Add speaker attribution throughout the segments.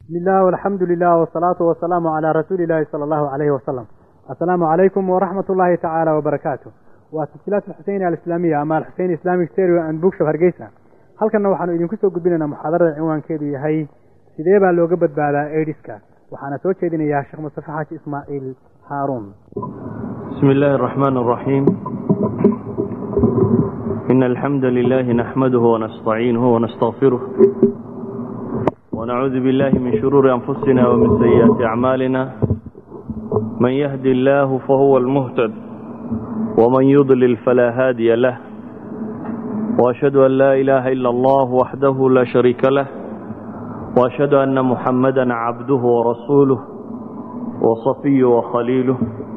Speaker 1: بسم الله والحمد لله والصلاة والسلام على رسول الله صلى الله عليه وسلم السلام عليكم ورحمة الله تعالى وبركاته وسلسلات الحسين الإسلامية أما الحسين إسلامي ستيريو أند بوكشوف هرجيسا halkanna waxaanu idinku soo gudbinaynaa muxaadarada cinwaankeedu yahay sidee baa looga badbaadaa aidiska waxaana soo jeedinayaa sheekh mustafe xaaji ismaaciil haaruun
Speaker 2: بسم الله الرحمن الرحيم إن الحمد لله نحمده ونستعينه ونستغفره ونعوذ بالله من شرور أنفسنا ومن سيئات أعمالنا من يهدي الله فهو المهتد ومن يضلل فلا هادي له وأشهد أن لا إله إلا الله وحده لا شريك له وأشهد أن محمدا عبده ورسوله وصفيه وخليله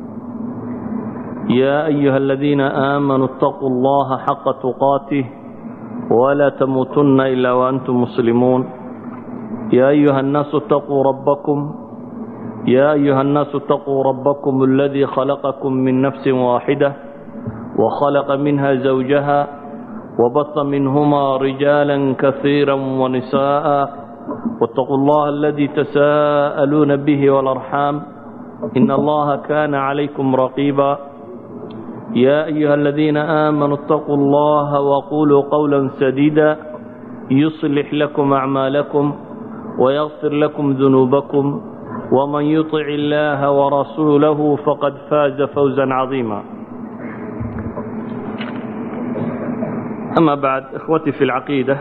Speaker 2: يا أيها الذين آمنوا اتقوا الله حق تقاته ولا تموتن إلا وأنتم مسلمون يا أيها الناس اتقوا ربكم يا أيها الناس اتقوا ربكم الذي خلقكم من نفس واحدة وخلق منها زوجها وبث منهما رجالا كثيرا ونساء واتقوا الله الذي تساءلون به والأرحام إن الله كان عليكم رقيبا يا أيها الذين آمنوا اتقوا الله وقولوا قولا سديدا يصلح لكم أعمالكم ويغفر لكم ذنوبكم ومن يطع الله ورسوله فقد فاز فوزا عظيما أما بعد إخوتي في العقيدة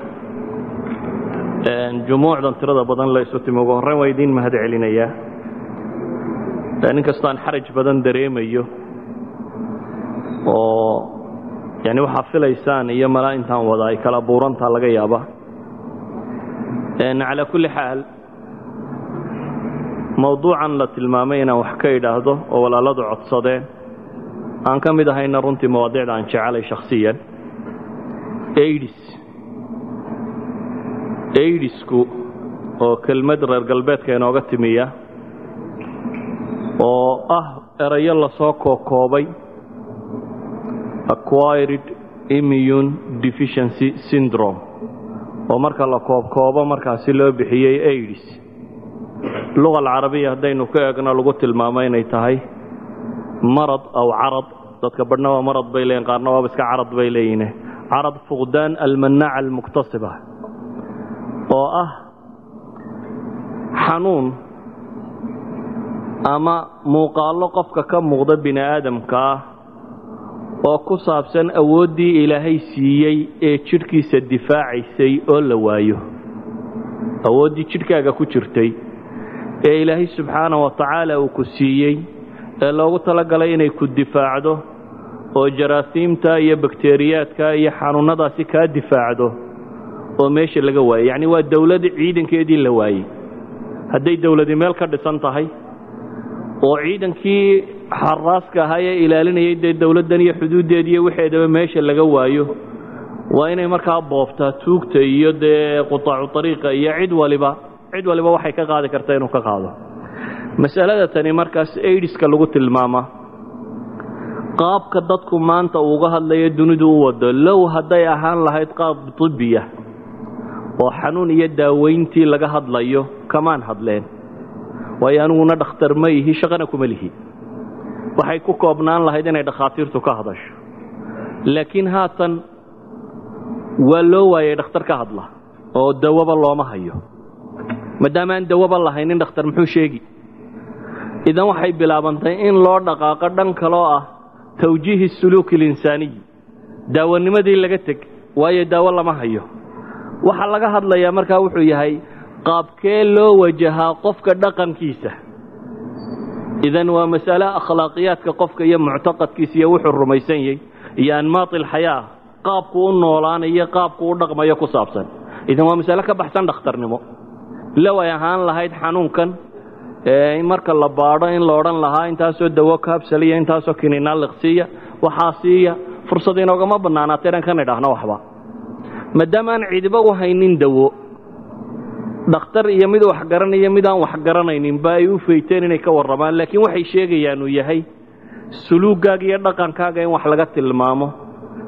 Speaker 2: جموعdan tirada badan la isu timi ugu horreyn waa idiin mahad celinayaa nin kastaan xaraj badan dareemayo oo yani waxaa filaysaan iyo malaa intaan wada ay kala buurantaa laga yaaba calaa kulli xaal mawduucan la tilmaamay inaan wax ka idhaahdo oo walaaladu codsadeen aan ka mid ahayna runtii mawaadiicda aan jecelay shakhsiyan aidis aidisku oo kelmad reer galbeedka inooga timiya oo ah erayo lasoo kookoobay acquired immune deficiency syndrome oo marka la koobkoobo markaasi loo bixiyey aidis luga alcarabiya haddaynu ka eegno lagu tilmaamo inay tahay marad aw carad dadka badhna waa marad bay leeyihin qaarna waaba iska carad bay leeyihin carad fuqdaan almanaaca almuktasiba oo ah xanuun ama muuqaallo qofka ka muuqda bini aadamka ah oo ku saabsan awooddii ilaahay siiyey ee jidhkiisa difaacaysay oo la waayo awooddii jidhkaaga ku jirtay ee ilaahay subxaana wa tacaala uu ku siiyey ee loogu talagalay inay ku difaacdo oo jaraasiimta iyo bakteriyaadka iyo xanuunnadaasi kaa difaacdo oo meesha laga waayey yacni waa dowlad ciidankeedii la waayey hadday dowladi meel ka dhisan tahay oo ciidankii xaraaska ahaa ee ilaalinayay dee dowladdan iyo xuduuddeediiyo waxeedaba meesha laga waayo waa inay markaa boobtaa tuugta iyo dee qutaacu ariiqa iyo cid waliba cid waliba waxay ka qaadi karta inuu ka qaado masalada tani markaas aidiska lagu tilmaama qaabka dadku maanta uuga hadlayo dunidu u wado low hadday ahaan lahayd qaab tibbiya oo xanuun iyo daaweyntii laga hadlayo kamaan hadleen waayo aniguna dhakhtar ma ihi shaqana kuma lihi waxay ku koobnaan lahayd inay dhakhaatiirtu ka hadasho laakiin haatan waa loo waayay dhakhtar ka hadla oo dawaba looma hayo maadaama aan dawaba lahaynin dhakhtar muxuu sheegi idan waxay bilaabantay in loo dhaqaaqo dhan kaloo ah tawjiihi suluuki alinsaaniyi daawanimadii laga teg waayo daawo lama hayo waxaa laga hadlayaa markaa wuxuu yahay qaabkee loo wajahaa qofka dhaqankiisa idan waa masale akhlaaqiyaadka qofka iyo muctaqadkiisa iyo wuxuu rumaysan yahy iyo anmaati alxayaa qaabku u noolaanayo qaabku u dhaqmayo ku saabsan idan waa masale ka baxsan dhakhtarnimo low ay ahaan lahayd xanuunkan marka la baadho in la odhan lahaa intaasoo dawo kaabsaliya intaasoo kininaliqsiiya waxaa siiya fursad inoogama bannaanaata inaan kan idhaahno waxba maadaama aan cidiba u haynin dawo dhakhtar iyo mid wax garanaya mid aan wax garanaynin ba ay u fayteen inay ka warramaan laakiin waxay sheegayaan uu yahay suluugaaga iyo dhaqankaaga in wax laga tilmaamo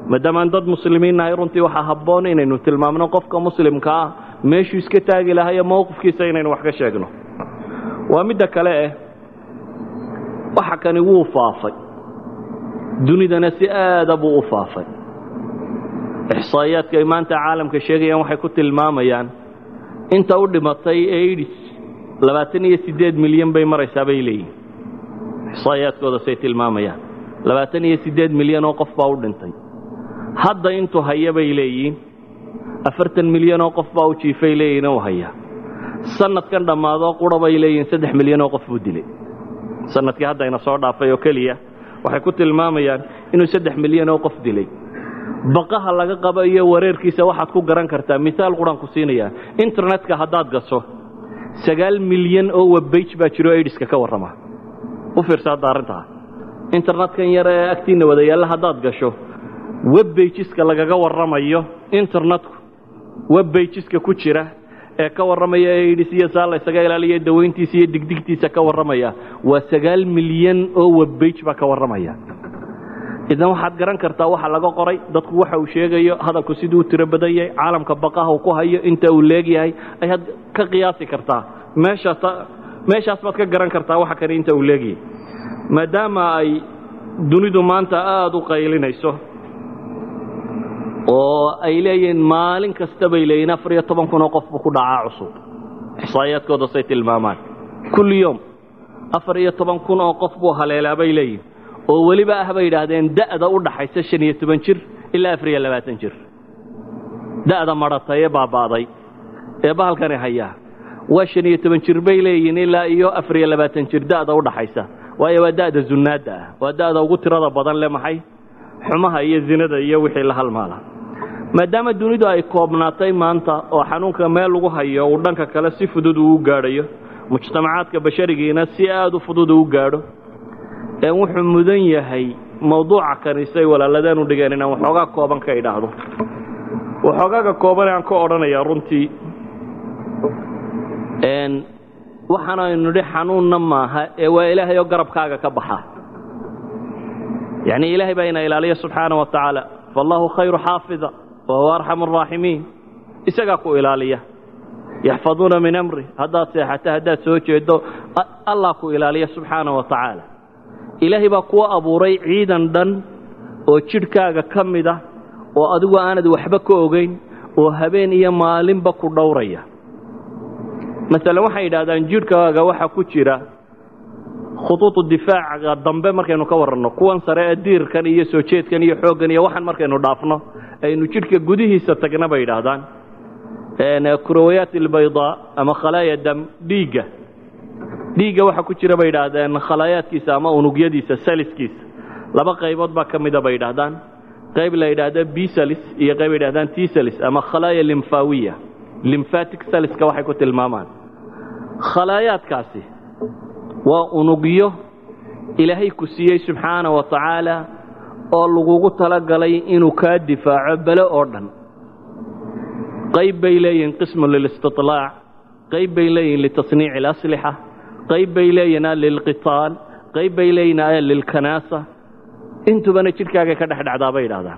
Speaker 2: maadaamaan dad muslimiin nahay runtii waxaa habboon inaynu tilmaamno qofka muslimka ah meeshuu iska taagi lahayo mowqifkiisa inaynu wax ka sheegno waa midda kale eh waxa kani wuu faafay dunidana si aada buu u faafay ixsaa'iyaadka ay maanta caalamka sheegayaan waxay ku tilmaamayaan inta u dhimatay aidis labaatan iyo siddeed milyan bay maraysaa bay leeyihin ixsaa'iyaadkooda say tilmaamayaan labaatan iyo siddeed milyan oo qof baa u dhintay hadda intuu haya bay leeyihiin afartan milyan oo qof baa u jiifay leeyihin u haya sanadkan dhammaadoo qura bay leeyihiin saddex milyan oo qof buu dilay sanadkii haddayna soo dhaafay oo keliya waxay ku tilmaamayaan inuu saddex milyan oo qof dilay baqaha laga qabo iyo wareerkiisa waxaad ku garan kartaa miaal quraan ku siinayaa internetka haddaad gaso sagaal milyan oo webbage baa jiro aidiska ka warrama u fiirsa hadda arrintaa internetkan yar ee agtiinna wada yaalla haddaad gasho webbageska lagaga warramayo internetku webbageska ku jira ee ka warramaya aidis iyo saa la ysaga ilaaliya dawayntiisa iyo digdigtiisa ka warramaya waa sagaal milyan oo webbage baa ka warramaya idan waxaad garan kartaa waxa laga qoray dadku waxa uu sheegayo hadalku siduu u tiro badan yahay caalamka baqaha uu ku hayo inta uu leegyahay ayaad ka qiyaasi kartaa meeshaas meeshaas baad ka garan kartaa waxa kani inta uu leegyahay maadaama ay dunidu maanta aada u qaylinayso oo ay leeyihiin maalin kasta bay leeyihin afar iyo toban kun oo qof buu ku dhacaa cusub ixsaa'iyaadkooda say tilmaamaan kulli yom afar iyo toban kun oo qof buu haleelaa bay leeyihin oo weliba ah bay yidhaahdeen da'da u dhaxaysa shan iyo toban jir ilaa afar iyo labaatan jir da'da madhatay ee baaba'day ee bahalkani hayaa waa shan iyo toban jir bay leeyihiin ilaa iyo afar iyo labaatan jir da'da u dhaxaysa waayo waa da'da zunnaadda ah waa da'da ugu tirada badan le maxay xumaha iyo zinada iyo wixii la halmaala maadaama dunidu ay koobnaatay maanta oo xanuunka meel lagu hayo uu dhanka kale si fudud uu u gaadhayo mujtamacaadka basharigiina si aada u fudud uu gaadho ee wuxuu mudan yahay mawduuca kaniisay walaaladeen u dhigeen inaan waxoogaa kooban ka idhaahdo waxoogaaga kooban aan ka odhanayaa runtii waxaan aynu nidhi xanuunna maaha ee waa ilaahay oo garabkaaga ka baxa yacni ilaahay baa ina ilaaliya subxaana wa tacaala faallahu khayru xaafida wa huwa arxamu araaximiin isagaa ku ilaaliya yaxfaduuna min amri haddaad seexato haddaad soo jeedo allah ku ilaaliya subxaana wa tacaala ilaahay baa kuwa abuuray ciidan dhan oo jidhkaaga ka mid ah oo adigu aanad waxba ka ogayn oo habeen iyo maalinba ku dhowraya maalan waxay yidhahdaan jidhkaaga waxaa ku jira khuduudu difaaca dambe markaynu ka warranno kuwan sare ee diirkan iyo soo jeedkan iyo xooggan iyo waxaan markaynu dhaafno aynu jidhka gudihiisa tagna bay yidhaahdaan kurawayaat albaydaa ama khalaaya dam dhiigga dhiigga waxaa ku jira bay yidhaahdeen khalaayaadkiisa ama unugyadiisa saliskiisa laba qaybood baa ka mida bay yidhaahdaan qayb la yidhaahda bisalis iyo qayb yidhahdaan tisalis ama khalaaya limfawiya limfatic saliska waxay ku tilmaamaan khalaayaadkaasi waa unugyo ilaahay ku siiyey subxaana wa tacaala oo lagugu talagalay inuu kaa difaaco bele oo dhan qayb bay leeyihiin qismu lilistiطlaac qayb bay leeyihiin litasniici اlaslixa qayb bay leeyihin lilqitaal qayb bay leeyihin lilkanaasa intubana jidhkaaga ka dhex dhacdaa bay yidhahdaan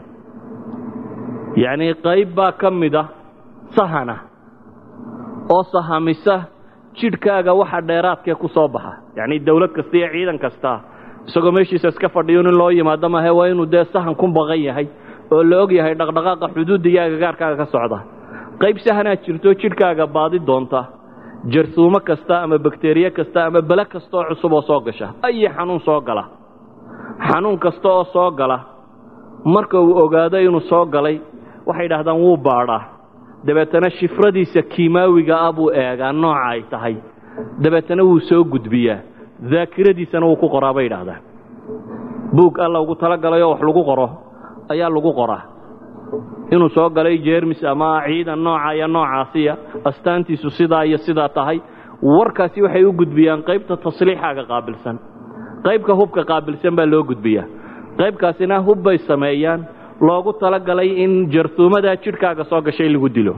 Speaker 2: yacnii qayb baa ka mida sahana oo sahamisa jidhkaaga waxa dheeraadkee ku soo baxa yacnii dawlad kasta iyo ciidan kasta isagoo meeshiisa iska fadhiyo nin loo yimaado mahe waa inuu dee sahan ku baqan yahay oo la og yahay dhaqdhaqaaqa xuduudda iyo agagaarkaaga ka socda qayb sahanaad jirto jidhkaaga baadi doonta jarsuumo kasta ama bakteriye kasta ama bele kasta oo cusub oo soo gasha ayi xanuun soo gala xanuun kasta oo soo gala marka uu ogaado inuu soo galay waxay yidhahdaan wuu baadhaa dabeetana shifradiisa kiimaawiga ah buu eegaa nooca ay tahay dabeetana wuu soo gudbiyaa daakiradiisana wuu ku qoraa bay yidhaahdaan buug alla ugu talagalayoo wax lagu qoro ayaa lagu qoraa inuu soo galay jermis ama ciidan nooca iyo noocaasiya astaantiisu sidaa iyo sidaa tahay warkaasi waxay u gudbiyaan qaybta tasliixaaga qaabilsan qaybka hubka qaabilsan baa loo gudbiyaa qaybkaasina hub bay sameeyaan loogu talagalay in jartuumadaa jidhkaaga soo gashay lagu dilo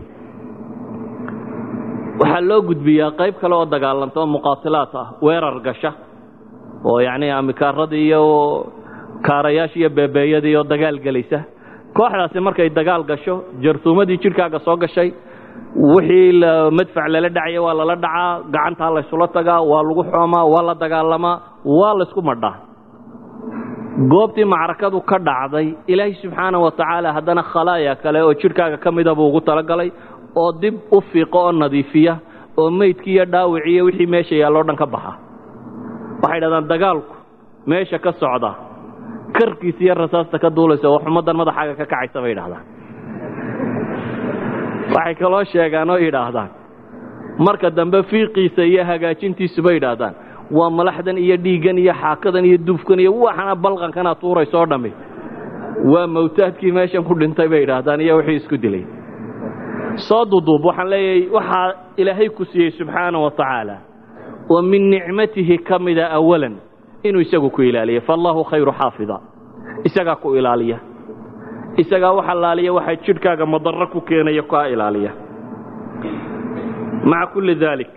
Speaker 2: waxaa loo gudbiyaa qayb kale oo dagaalanta oo muqaatilaad ah weerar gasha oo yacnii amikaaradii iyo kaarayaasha iyo beebeeyadii oo dagaal gelaysa kooxdaasi markay dagaal gasho jartuumadii jidhkaaga soo gashay wixii madfac lala dhacaya waa lala dhacaa gacantaa laysula tagaa waa lagu xoomaa waa la dagaalamaa waa laysku madhaa goobtii macrakadu ka dhacday ilaahay subxaana wa tacaala haddana khalaaya kale oo jidhkaaga ka mida buu ugu talagalay oo dib u fiiqo oo nadiifiya oo meydkii iyo dhaawiciiyo wixii meesha yaalloo dhan ka baxa waxay dhahdaan dagaalku meesha ka socda karkiisa iyo rasaasta ka duulaysa oo xumaddan madaxaaga ka kacaysa bay idhahdaan waxay kaloo sheegaan oo yidhaahdaan marka dambe fiiqiisa iyo hagaajintiisu bay idhaahdaan waa malaxdan iyo dhiiggan iyo xaakadan iyo duufkan iyo waxana balqankana tuurayso oo dhammi waa mawtaadkii meeshan ku dhintay bay idhaahdaan iyo wixii isku dilay soo duduub waxaan leeyahay waxaa ilaahay ku siiyey subxaana wa tacaala oo min nicmatihi ka mida awalan inuu isagu ku ilaaliya faallahu khayru xaafida isagaa ku ilaaliya isagaa wax allaaliya waxaa jidhkaaga madarro ku keenaya kaa ilaaliya maca kulli daalik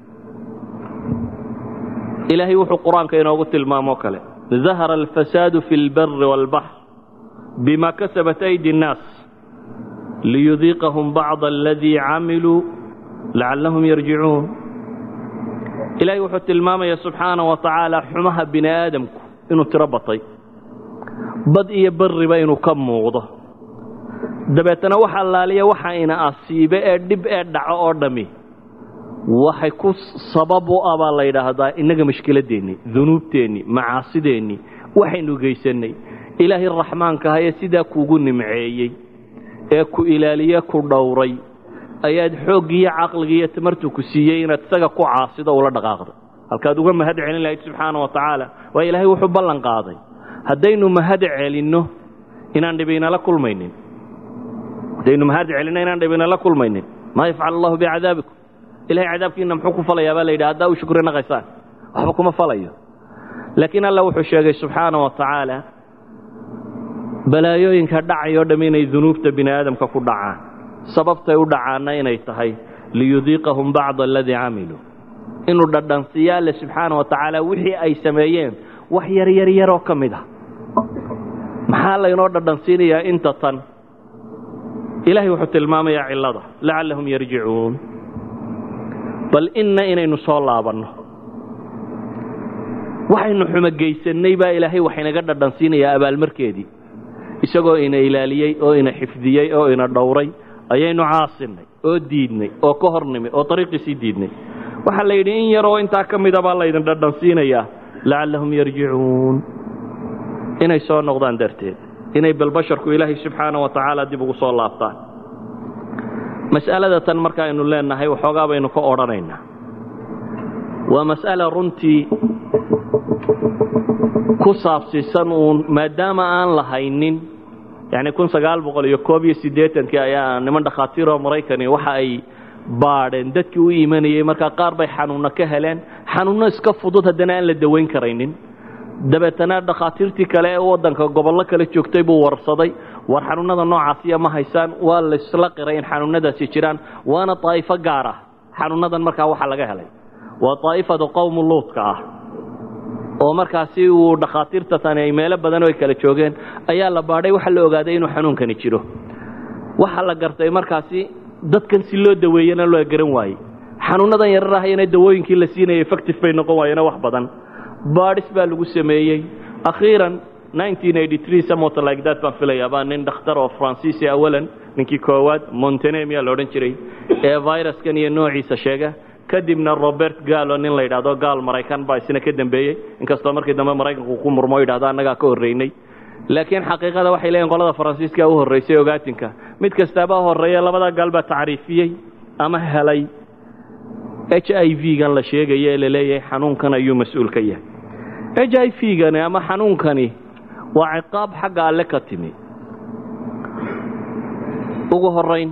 Speaker 2: ilaahay wuxuu qur-aanka inoogu tilmaamoo kale dahara alfasaadu fi اlbari wاlbaxr bima kasabat aydi الnaas liyudiiqahum bacض aladii camiluu lacallahum yarjicuun ilaahay wuxuu tilmaamaya subxaana wa tacaala xumaha bini aadamku inuu tiro batay bad iyo barriba inuu ka muuqdo dabeetana wax allaaliya waxa ina asiibe ee dhib ee dhaco oo dhammi waxay ku sabab u ah baa la yidhaahdaa innaga mashkiladeennii dunuubteennii macaasideennii waxaynu geysannay ilaahay raxmaanka ahayee sidaa kuugu nimceeyey ee ku ilaaliye ku dhowray ayaad xooggiiyo caqligiiyo tamartu ku siiyey inaad isaga ku caasido ula dhaqaaqdo halkaad uga mahad celin lahayd subxaana wa tacaala waa ilaahay wuxuu ballan qaaday haddaynu mahad celinno inaan dhibaynala kulmaynin haddaynu mahad celinno inaan dhibaynala kulmaynin maa yafcal allahu bicadaabikum ilahay cadaabkiina muxuu ku falayaa baa la yidhi haddaa u shukri naqaysaan waxba kuma falayo laakiin alla wuxuu sheegay subxaana wa tacaala balaayooyinka dhacayoo dhamm inay dunuubta bini aadamka ku dhacaan sababtay u dhacaanna inay tahay liyudiiqahum bacda aladii camiluu inuu dhadhansiiya alle subxaana wa tacaala wixii ay sameeyeen wax yar yar yaroo ka mid ah maxaa laynoo dhadhansiinayaa inta tan ilaahay wuxuu tilmaamayaa cillada lacallahum yarjicuun bal inna inaynu soo laabanno waxaynu xumogeysannay baa ilaahay waxaynaga dhadhansiinayaa abaalmarkeedii isagoo ina ilaaliyey oo ina xifdiyey oo ina dhowray ayaynu caasinnay oo diidnay oo ka hornimay oo ariiqiisii diidnay waxaa la yidhi in yaroo intaa ka mida baa laydin dhadhansiinayaa lacallahum yarjicuun inay soo noqdaan darteed inay balbasharku ilaahay subxaana wa tacaala dib ugu soo laabtaan mas'alada tan markaaynu leenahay waxoogaa baynu ka odhanaynaa waa mas'ala runtii ku saabsiisan uun maadaama aan lahaynin yani kun sagaal boqol iyo koob iyo siddeetankii ayaa niman dhakhaatiiroo maraykani waxa ay baadheen dadkii u imanayey markaa qaar bay xanuunno ka heleen xanuunno iska fudud haddana aan la dawayn karaynin dabeetana dhakhaatiirtii kale ee waddanka gobollo kale joogtay buu warsaday war xanuunada noocaasiya ma haysaan waa laysla qiray in xanuunadaasi jiraan waana daa'ifo gaar ah xanuunadan markaa waxaa laga helay waa daa'ifada qowmu luudka ah oo markaasi uu dhakhaatiirta tani ay meelo badan oo ay kala joogeen ayaa la baadhay waxaa la ogaaday inuu xanuunkani jiro waxaa la gartay markaasi dadkan si loo daweeyena loo garan waayey xanuunadan yarar ahayana dawooyinkii la siinayay effective bay noqon waayena wax badan baadhis baa lagu sameeyey akhiiran somot like that baan filayaa baa nin dhakhtar oo fransiisi awalan ninkii koowaad montenemia la odhan jiray ee viruskan iyo noociisa sheega kadibna robert gaalo nin la yidhaahdo gaal maraykan baa isna ka dambeeyey inkastoo markii dambe maraykanku ku murmo yidhahdo annagaa ka horreynay laakiin xaqiiqada waxay leeyihin qolada faransiiska u horraysay ogaatinka mid kastaaba horreeya labada gaal baa tacriifiyey ama helay h i v gan la sheegaya ee la leeyahay xanuunkan ayuu mas-uul ka yahay h i v gani ama xanuunkani waa ciqaab xagga alle ka timi ugu horayn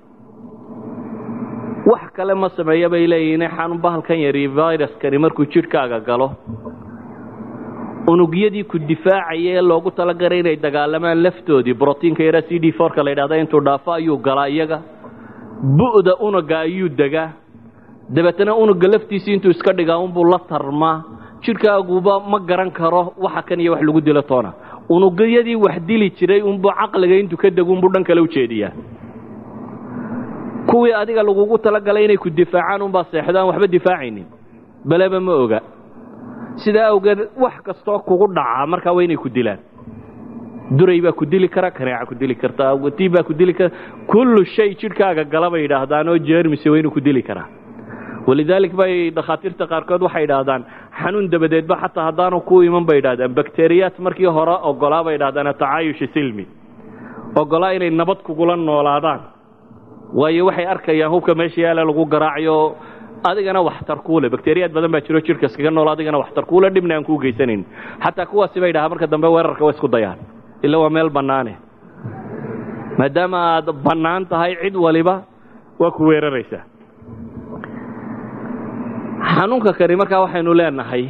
Speaker 2: wax kale ma sameeya bay leeyihiin xanuun bahalkan yari viruskani markuu jidhkaaga galo unugyadii ku difaacaya ee loogu talagalay inay dagaalamaan laftoodii brotiinka yara c d forka la yidhahda intuu dhaafo ayuu galaa iyaga bu'da unuga ayuu degaa dabeetana unuga laftiisii intuu iska dhigaa unbuu la tarmaa jidhkaaguba ma garan karo waxa kan iyo wax lagu dilo toona unugyadii wax dili jiray unbuu caqliga intuu ka dego unbuu dhan kale u jeediyaa kuwii adiga lagugu talagalay inay ku difaacaan unbaa seexdo aan waxba difaacaynin beleba ma oga sidaa awgeed wax kastoo kugu dhacaa markaa waa inay ku dilaan duray baa ku dili kara kaneeca ku dili karta watii baa ku dili kara kullu shay jidhkaaga gala bay yidhaahdaan oo jeermise waa inuu ku dili karaa walidaalik bay dhakhaatiirta qaarkood waxay yidhaahdaan xanuun dabadeedba xataa haddaanu ku iman bay yidhahdaan bakteriyaat markii hore ogolaa bay yidhahdaan tacaayusha silmi ogolaa inay nabad kugula noolaadaan waayo waxay arkayaan hubka meesha yaala lagu garaacayo adigana waxtar kuule bakteriyaad badan baa jiro jidhka iskaga nool adigana waxtar kuule dhibna aan kuu geysanayn xataa kuwaasi bay dhahaa marka dambe weerarka waa isku dayaan ila waa meel bannaane maadaama aad bannaan tahay cid waliba waa ku weeraraysaa xanuunka kani markaa waxaynu leenahay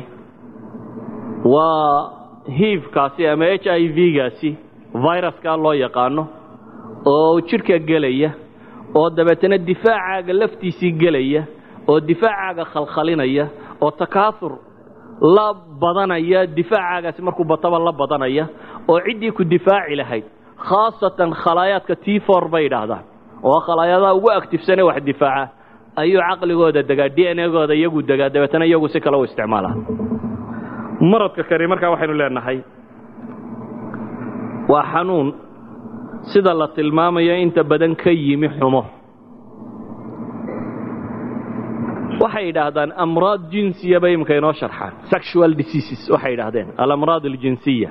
Speaker 2: waa hiivkaasi ama h i v-gaasi viruskaa loo yaqaano oo jidhka gelaya oo dabeetana difaacaaga laftiisii gelaya oo difaacaaga khalkhalinaya oo takaasur la badanaya difaacagaasi markuu bataba la badanaya oo ciddii ku difaaci lahayd khaasatan khalaayaadka t for bay yidhaahdaan oo khalaayadaha ugu actifsane wax difaaca ayuu caqligooda degaa d n gooda iyagu degaa dabeetana iyagu si kale u isticmaalaa maradka kani markaa waxaynu leenahay waa xanuun sida la tilmaamayo inta badan ka yimi xumo waxay yidhaahdaan amraad jinsiya bay imika inoo sharxaan sexual diseases waxay yidhaahdeen alamraad aljinsiya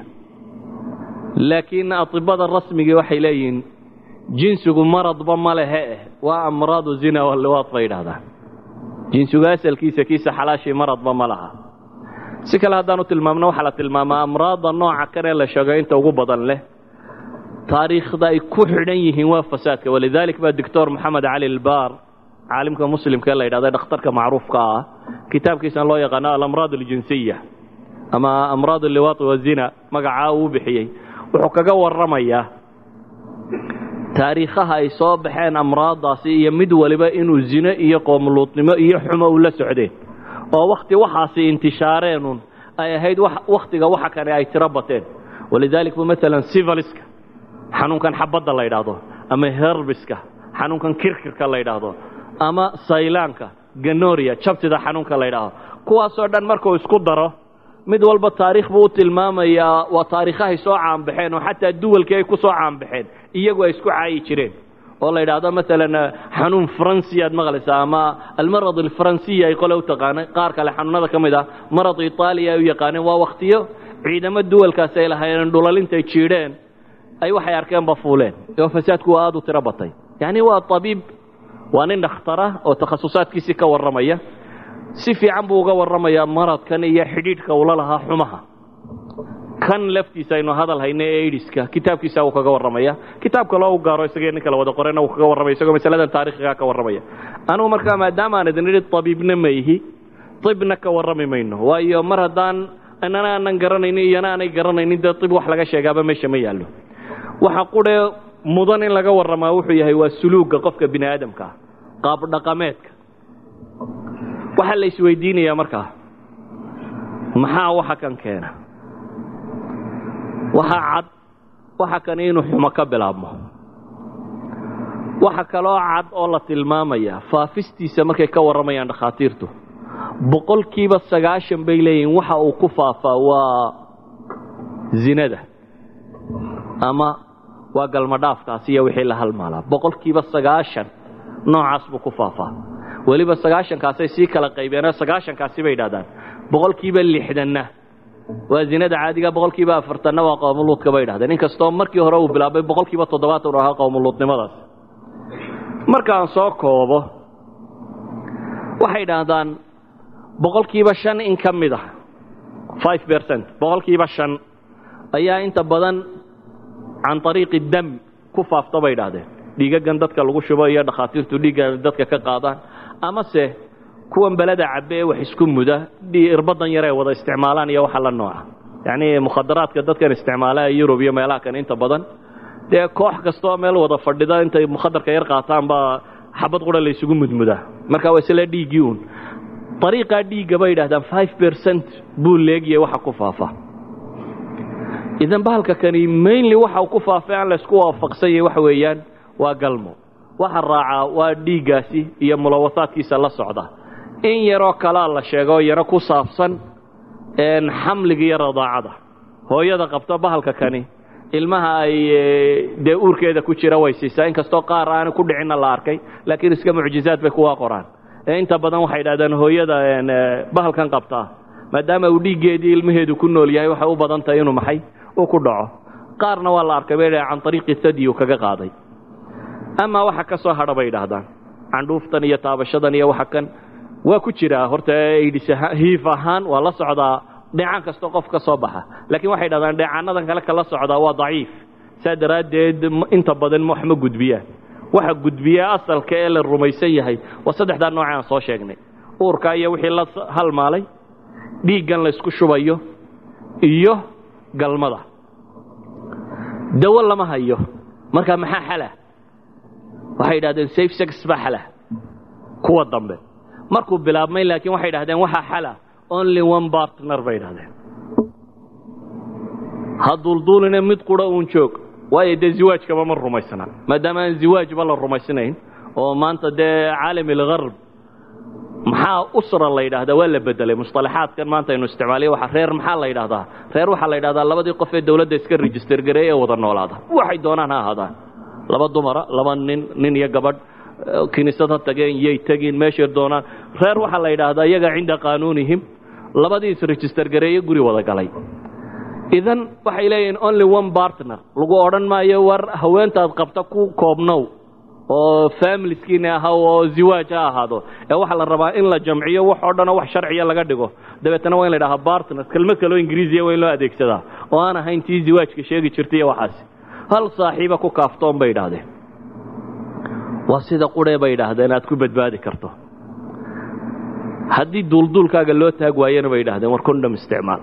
Speaker 2: laakiin atibada rasmigii waxay leeyihiin jinsigu maradba ma lehe eh waa amraadu zina waliwaad bay yidhahdaan jinsigu asalkiisa kiisa xalaashii maradba ma laha si kale haddaanu tilmaamno waxaa la tilmaamaa amraadda nooca kan ee la sheego inta ugu badan leh taariikhda ay ku xidhan yihiin waa fasaadka walidalik baa doctor moxamed cali albaar caalimka muslimka ee la yidhahda dhakhtarka macruufka ah kitaabkiisan loo yaqaano alamraad aljinsiya ama amraad alliwaati wazina magacaa uu bixiyey wuxuu kaga warramayaa taariikhaha ay soo baxeen amraaddaasi iyo mid waliba inuu zino iyo qoomuluudnimo iyo xumo ula socdeen oo wakhti waxaasi intishaareenun ay ahayd wakhtiga waxa kane ay tiro bateen walidalik bu maalan sivaliska xanuunkan xabadda la yidhaahdo ama herbiska xanuunkan kirkirka la yidhaahdo ama saylaanka ganoria jabtida xanuunka la yidhaahdo kuwaasoo dhan markuu isku daro mid walba taariikh buu u tilmaamayaa waa taariikhahay soo caanbaxeen oo xataa duwalkii ay ku soo caanbaxeen iyagu ay isku caayi jireen oo la yidhaahdo maalan xanuun faransiya aad maqlaysaa ama almarad alfaransiya ay qole u taqaanay qaar kale xanuunada ka mid ah marad itaaliya ay u yaqaaneen waa wakhtiyo ciidamo duwalkaasi ay lahaayeen dhulalintay jiidheen ay waxay arkeenba fuuleen oo fasaadku waa aada u tiro batay yacni waa tabiib waa nin dhakhtara oo takhasusaadkiisii ka warramaya si fiican buu uga warramayaa maradkan iyo xidhiidhka ula lahaa xumaha kan laftiisa aynu hadal hayna ee aidiska kitaabkiisa uu kaga warramaya kitaabka loo gaaro isagii ninka la wada qorena uu kaga warramaya isagoo masaladan taariikhigaa ka warramaya anugu markaa maadaama aan idin idhi tabiibna ma ihi ibna ka warrami mayno waayo mar haddaan inana aanan garanaynin iyana aanay garanaynin dee ib wax laga sheegaaba meesha ma yaallo waxa qudhe mudan in laga warramaa wuxuu yahay waa suluugga qofka bini aadamka ah qaab dhaqameedka waxaa la isweydiinayaa markaa maxaa waxa kan keena waxaa cad waxa kan inuu xumo ka bilaabmo waxa kaloo cad oo la tilmaamaya faafistiisa markay ka warramayaan dhakhaatiirtu boqolkiiba sagaashan bay leeyihiin waxa uu ku faafaa waa zinada ama waa galmadhaafkaasi iyo wixii la halmaalaa boqolkiiba sagaashan noocaas buu ku faafaa weliba sagaashankaasay sii kala qaybeenoo sagaashankaasi bay yidhahdaan boqolkiiba lixdanna waa zinada caadiga boqolkiiba afartanna waa qowmuluudka bay yidhahdeen inkastoo markii hore uu bilaabay boqolkiiba toddobaatan u ahaa qowmuluudnimadaas markaan soo koobo waxay yidhaahdaan boqolkiiba shan in ka mid ah five percent boqolkiiba shan ayaa inta badan can ariiqi dam ku faafta bay idhaahdeen dhiigagan dadka lagu shubo iyo dhakhaatiirtu dhiigga dadka ka qaadaan amase kuwan beleda cabbe ee wax isku muda irbadan yar ay wada isticmaalaan iyo waxa la nooca yacnii mukhadaraadka dadkan isticmaala yurub iyo meelaha kan inta badan dee koox kastoo meel wada fadhida intay mukhadarka yar qaataan baa xabad qura la isugu mudmudaa marka waa isla dhiiggii uun ariiqaa dhiigga bay yidhahdaan five percent buu leegiyay waxa ku faafa idan bahalka kani mainly waxa uu ku faafay aan laysku waafaqsan yahay waxa weeyaan waa galmo waxa raacaa waa dhiiggaasi iyo mulawasaadkiisa la socda in yaroo kalaa la sheego yaro ku saabsan xamliga iyo radaacada hooyada qabta bahalka kani ilmaha ay dee uurkeeda ku jira way siisaa inkastoo qaar aana ku dhicinna la arkay laakiin iska mucjizaad bay kuwa qoraan inta badan waxay idhahdeen hooyada bahalkan qabtaa maadaama uu dhiiggeedii ilmaheedu ku nool yahay waxay u badan tahay inuu maxay uu ku dhaco qaarna waa la arkay bay can ariiqi thadi uu kaga qaaday amaa waxa ka soo hadha bay idhaahdaan candhuuftan iyo taabashadan iyo waxa kan waa ku jiraa horta hiif ahaan waa la socdaa dheecaan kastoo qof ka soo baxa laakiin waxay dhahdaan dheecaanadan kale kala socdaa waa daciif saa daraaddeed inta badan wax ma gudbiyaan waxa gudbiya asalka ee la rumaysan yahay waa saddexdaa nooce aan soo sheegnay uurka iyo wixii la halmaalay dhiiggan laysku shubayo iyo galmada dawo lama hayo marka maxaa xala waxay idhahdeen safe sex baa xala kuwa dambe markuu bilaabmay laakiin waxay idhahdeen waxaa xala only one partner bay idhahdeen ha duulduuline mid qura uun joog waayo dee ziwaajkaba ma rumaysna maadaama aan ziwaajba la rumaysnayn oo maanta dee caalam ilgarb maxaa usra la yidhahdaa waa la bedelay musطalaxaadkan maanta aynu isticmaaliya waa reer maxaa la yidhahdaa reer waxaa la yidhahdaa labadii qof ee dawladda iska register gareeye ee wada noolaada waxay doonaan ha ahaadaan laba dumara laba nin nin iyo gabadh kiniisad ha tageen yay tegin meeshay doonaan reer waxaa la yidhaahdaa iyaga cinda qaanuunihim labadii isregister gareeye guri wada galay idan waxay leeyihiin only one partner lagu odhan maayo war haweentaad qabta ku koobnow oo familiskiina ahaw oo ziwaaj ha ahaado ee waxaa la rabaa in la jamciyo wax oo dhanoo wax sharciya laga dhigo dabeetana waa in la dhahaa partners kelmad kaloo ingiriisiya waa in loo adeegsadaa oo aan ahayn tii ziwaajka sheegi jirtay iyo waxaasi hal saaxiiba ku kaaftoon bay idhaahdeen waa sida quree bay idhaahdeen aad ku badbaadi karto haddii duulduulkaaga loo taag waayana bay idhahdeen war condom isticmaal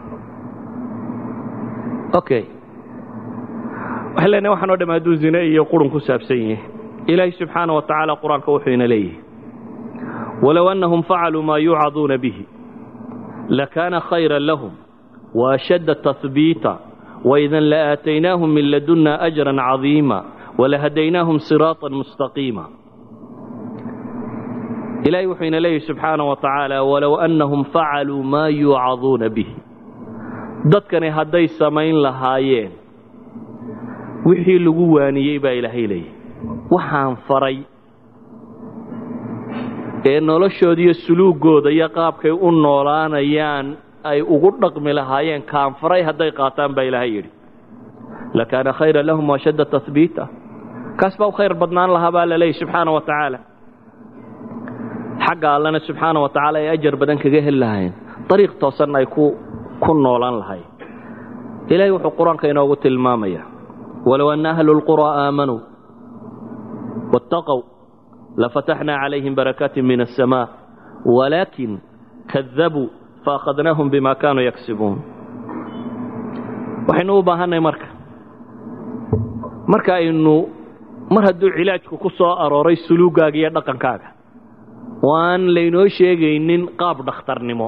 Speaker 2: okay waxay leenahay waxaan o dham hadduu zine iyo qurun ku saabsan yihi ilaahi subxaana wa tacaala qur-aanka wuxuu ina leeyahay walow annahum facaluu maa yuucaduuna bihi lakaana khayra lahum waashadda tahbiita waidan laaataynaahum min ladunna ajran cadiima walahadaynaahum siraatan mustaqiima ilahay wuxuu ina leeyahy subxaana wa tacaala walow annahum facaluu maa yuucaduuna bihi dadkani hadday samayn lahaayeen wixii lagu waaniyey baa ilaahay leeyahy waxaan faray ee noloshooda iyo suluugooda iyo qaabkay u noolaanayaan ay ugu dhaqmi lahaayeen kaan faray hadday qaataan baa ilaahay yidhi lakaana khayra lahum washadda tahbiita kaas baa u khayr badnaan lahaa baa la leeyahy subxaana wa tacaala xagga allana subxaana wa tacaala ay ajar badan kaga heli lahaayeen dariiq toosan ay ku ku noolaan lahayn ilaahay wuxuu qur-aanka inoogu tilmaamaya walow anna ahlu lquraa aamanuu waاtaqow lafataxnaa calayhim barakaatin min aلsamaa walaakin kadabuu faakhadnaahum bima kaanuu yaksibuun waxaynu u baahannahay marka marka aynu mar hadduu cilaajku ku soo arooray suluugaaga iyo dhaqankaaga oo aan laynoo sheegaynin qaab dhakhtarnimo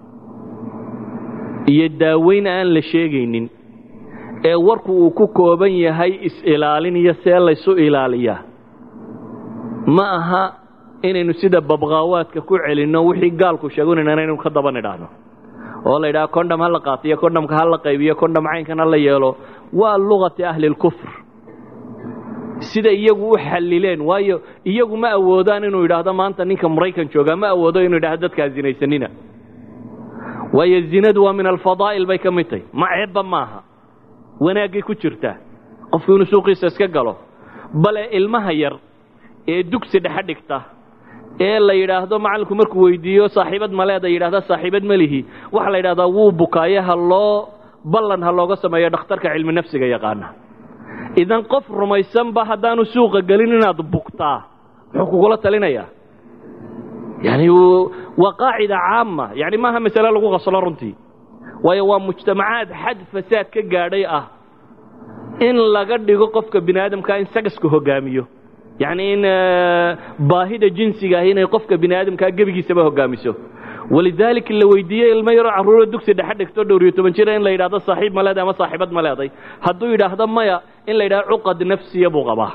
Speaker 2: iyo daaweyn aan la sheegaynin ee warku uu ku kooban yahay is-ilaalin iyo see laysu ilaaliyaa ma aha inaynu sida babqaawaadka ku celinno wixii gaalku sheegunayna inaynu ka daba nidhaahno oo la yidhaha condham ha la qaatiyo condhamka ha la qaybiyo condham caynkan ha la yeelo waa lugati ahli lkufr sida iyagu u xallileen waayo iyagu ma awoodaan inuu yidhaahdo maanta ninka maraykan joogaa ma awoodo inuu yidhahdo dadkaa zinaysanina waayo zinadu waa min alfadaa'il bay ka mid tahy ma ceebba maaha wanaaggay ku jirtaa qofku inuu suuqiisa iska galo bale ilmaha yar ee dugsi dhexe dhigta ee la yidhaahdo macallinku markuu weydiiyo saaxiibad maleeda yidhahda saaxiibad ma lihi waxaa la yidhahdaa wuu bukaayo ha loo ballan ha looga sameeyo dhakhtarka cilmi nafsiga yaqaana idan qof rumaysanba haddaanu suuqa gelin inaad bugtaa muxuu kugula talinayaa yani waa qaacida caama yani maaha masale lagu qaslo runtii waayo waa mujtamacaad xad fasaad ka gaadhay ah in laga dhigo qofka bini aadamka in sagaska hogaamiyo yacni in baahida jinsiga ah inay qofka bini aadamkaa gebigiisaba hogaamiso walidaalika la weydiiyey ilmo yaroo carruuro dugsi dhexe dhigto dhowr iyo toban jira in la yidhahdo saaxiib ma leeday ama saaxiibad ma leeday hadduu yidhaahdo maya in la yidhahdo cuqad nafsiya buu qabaa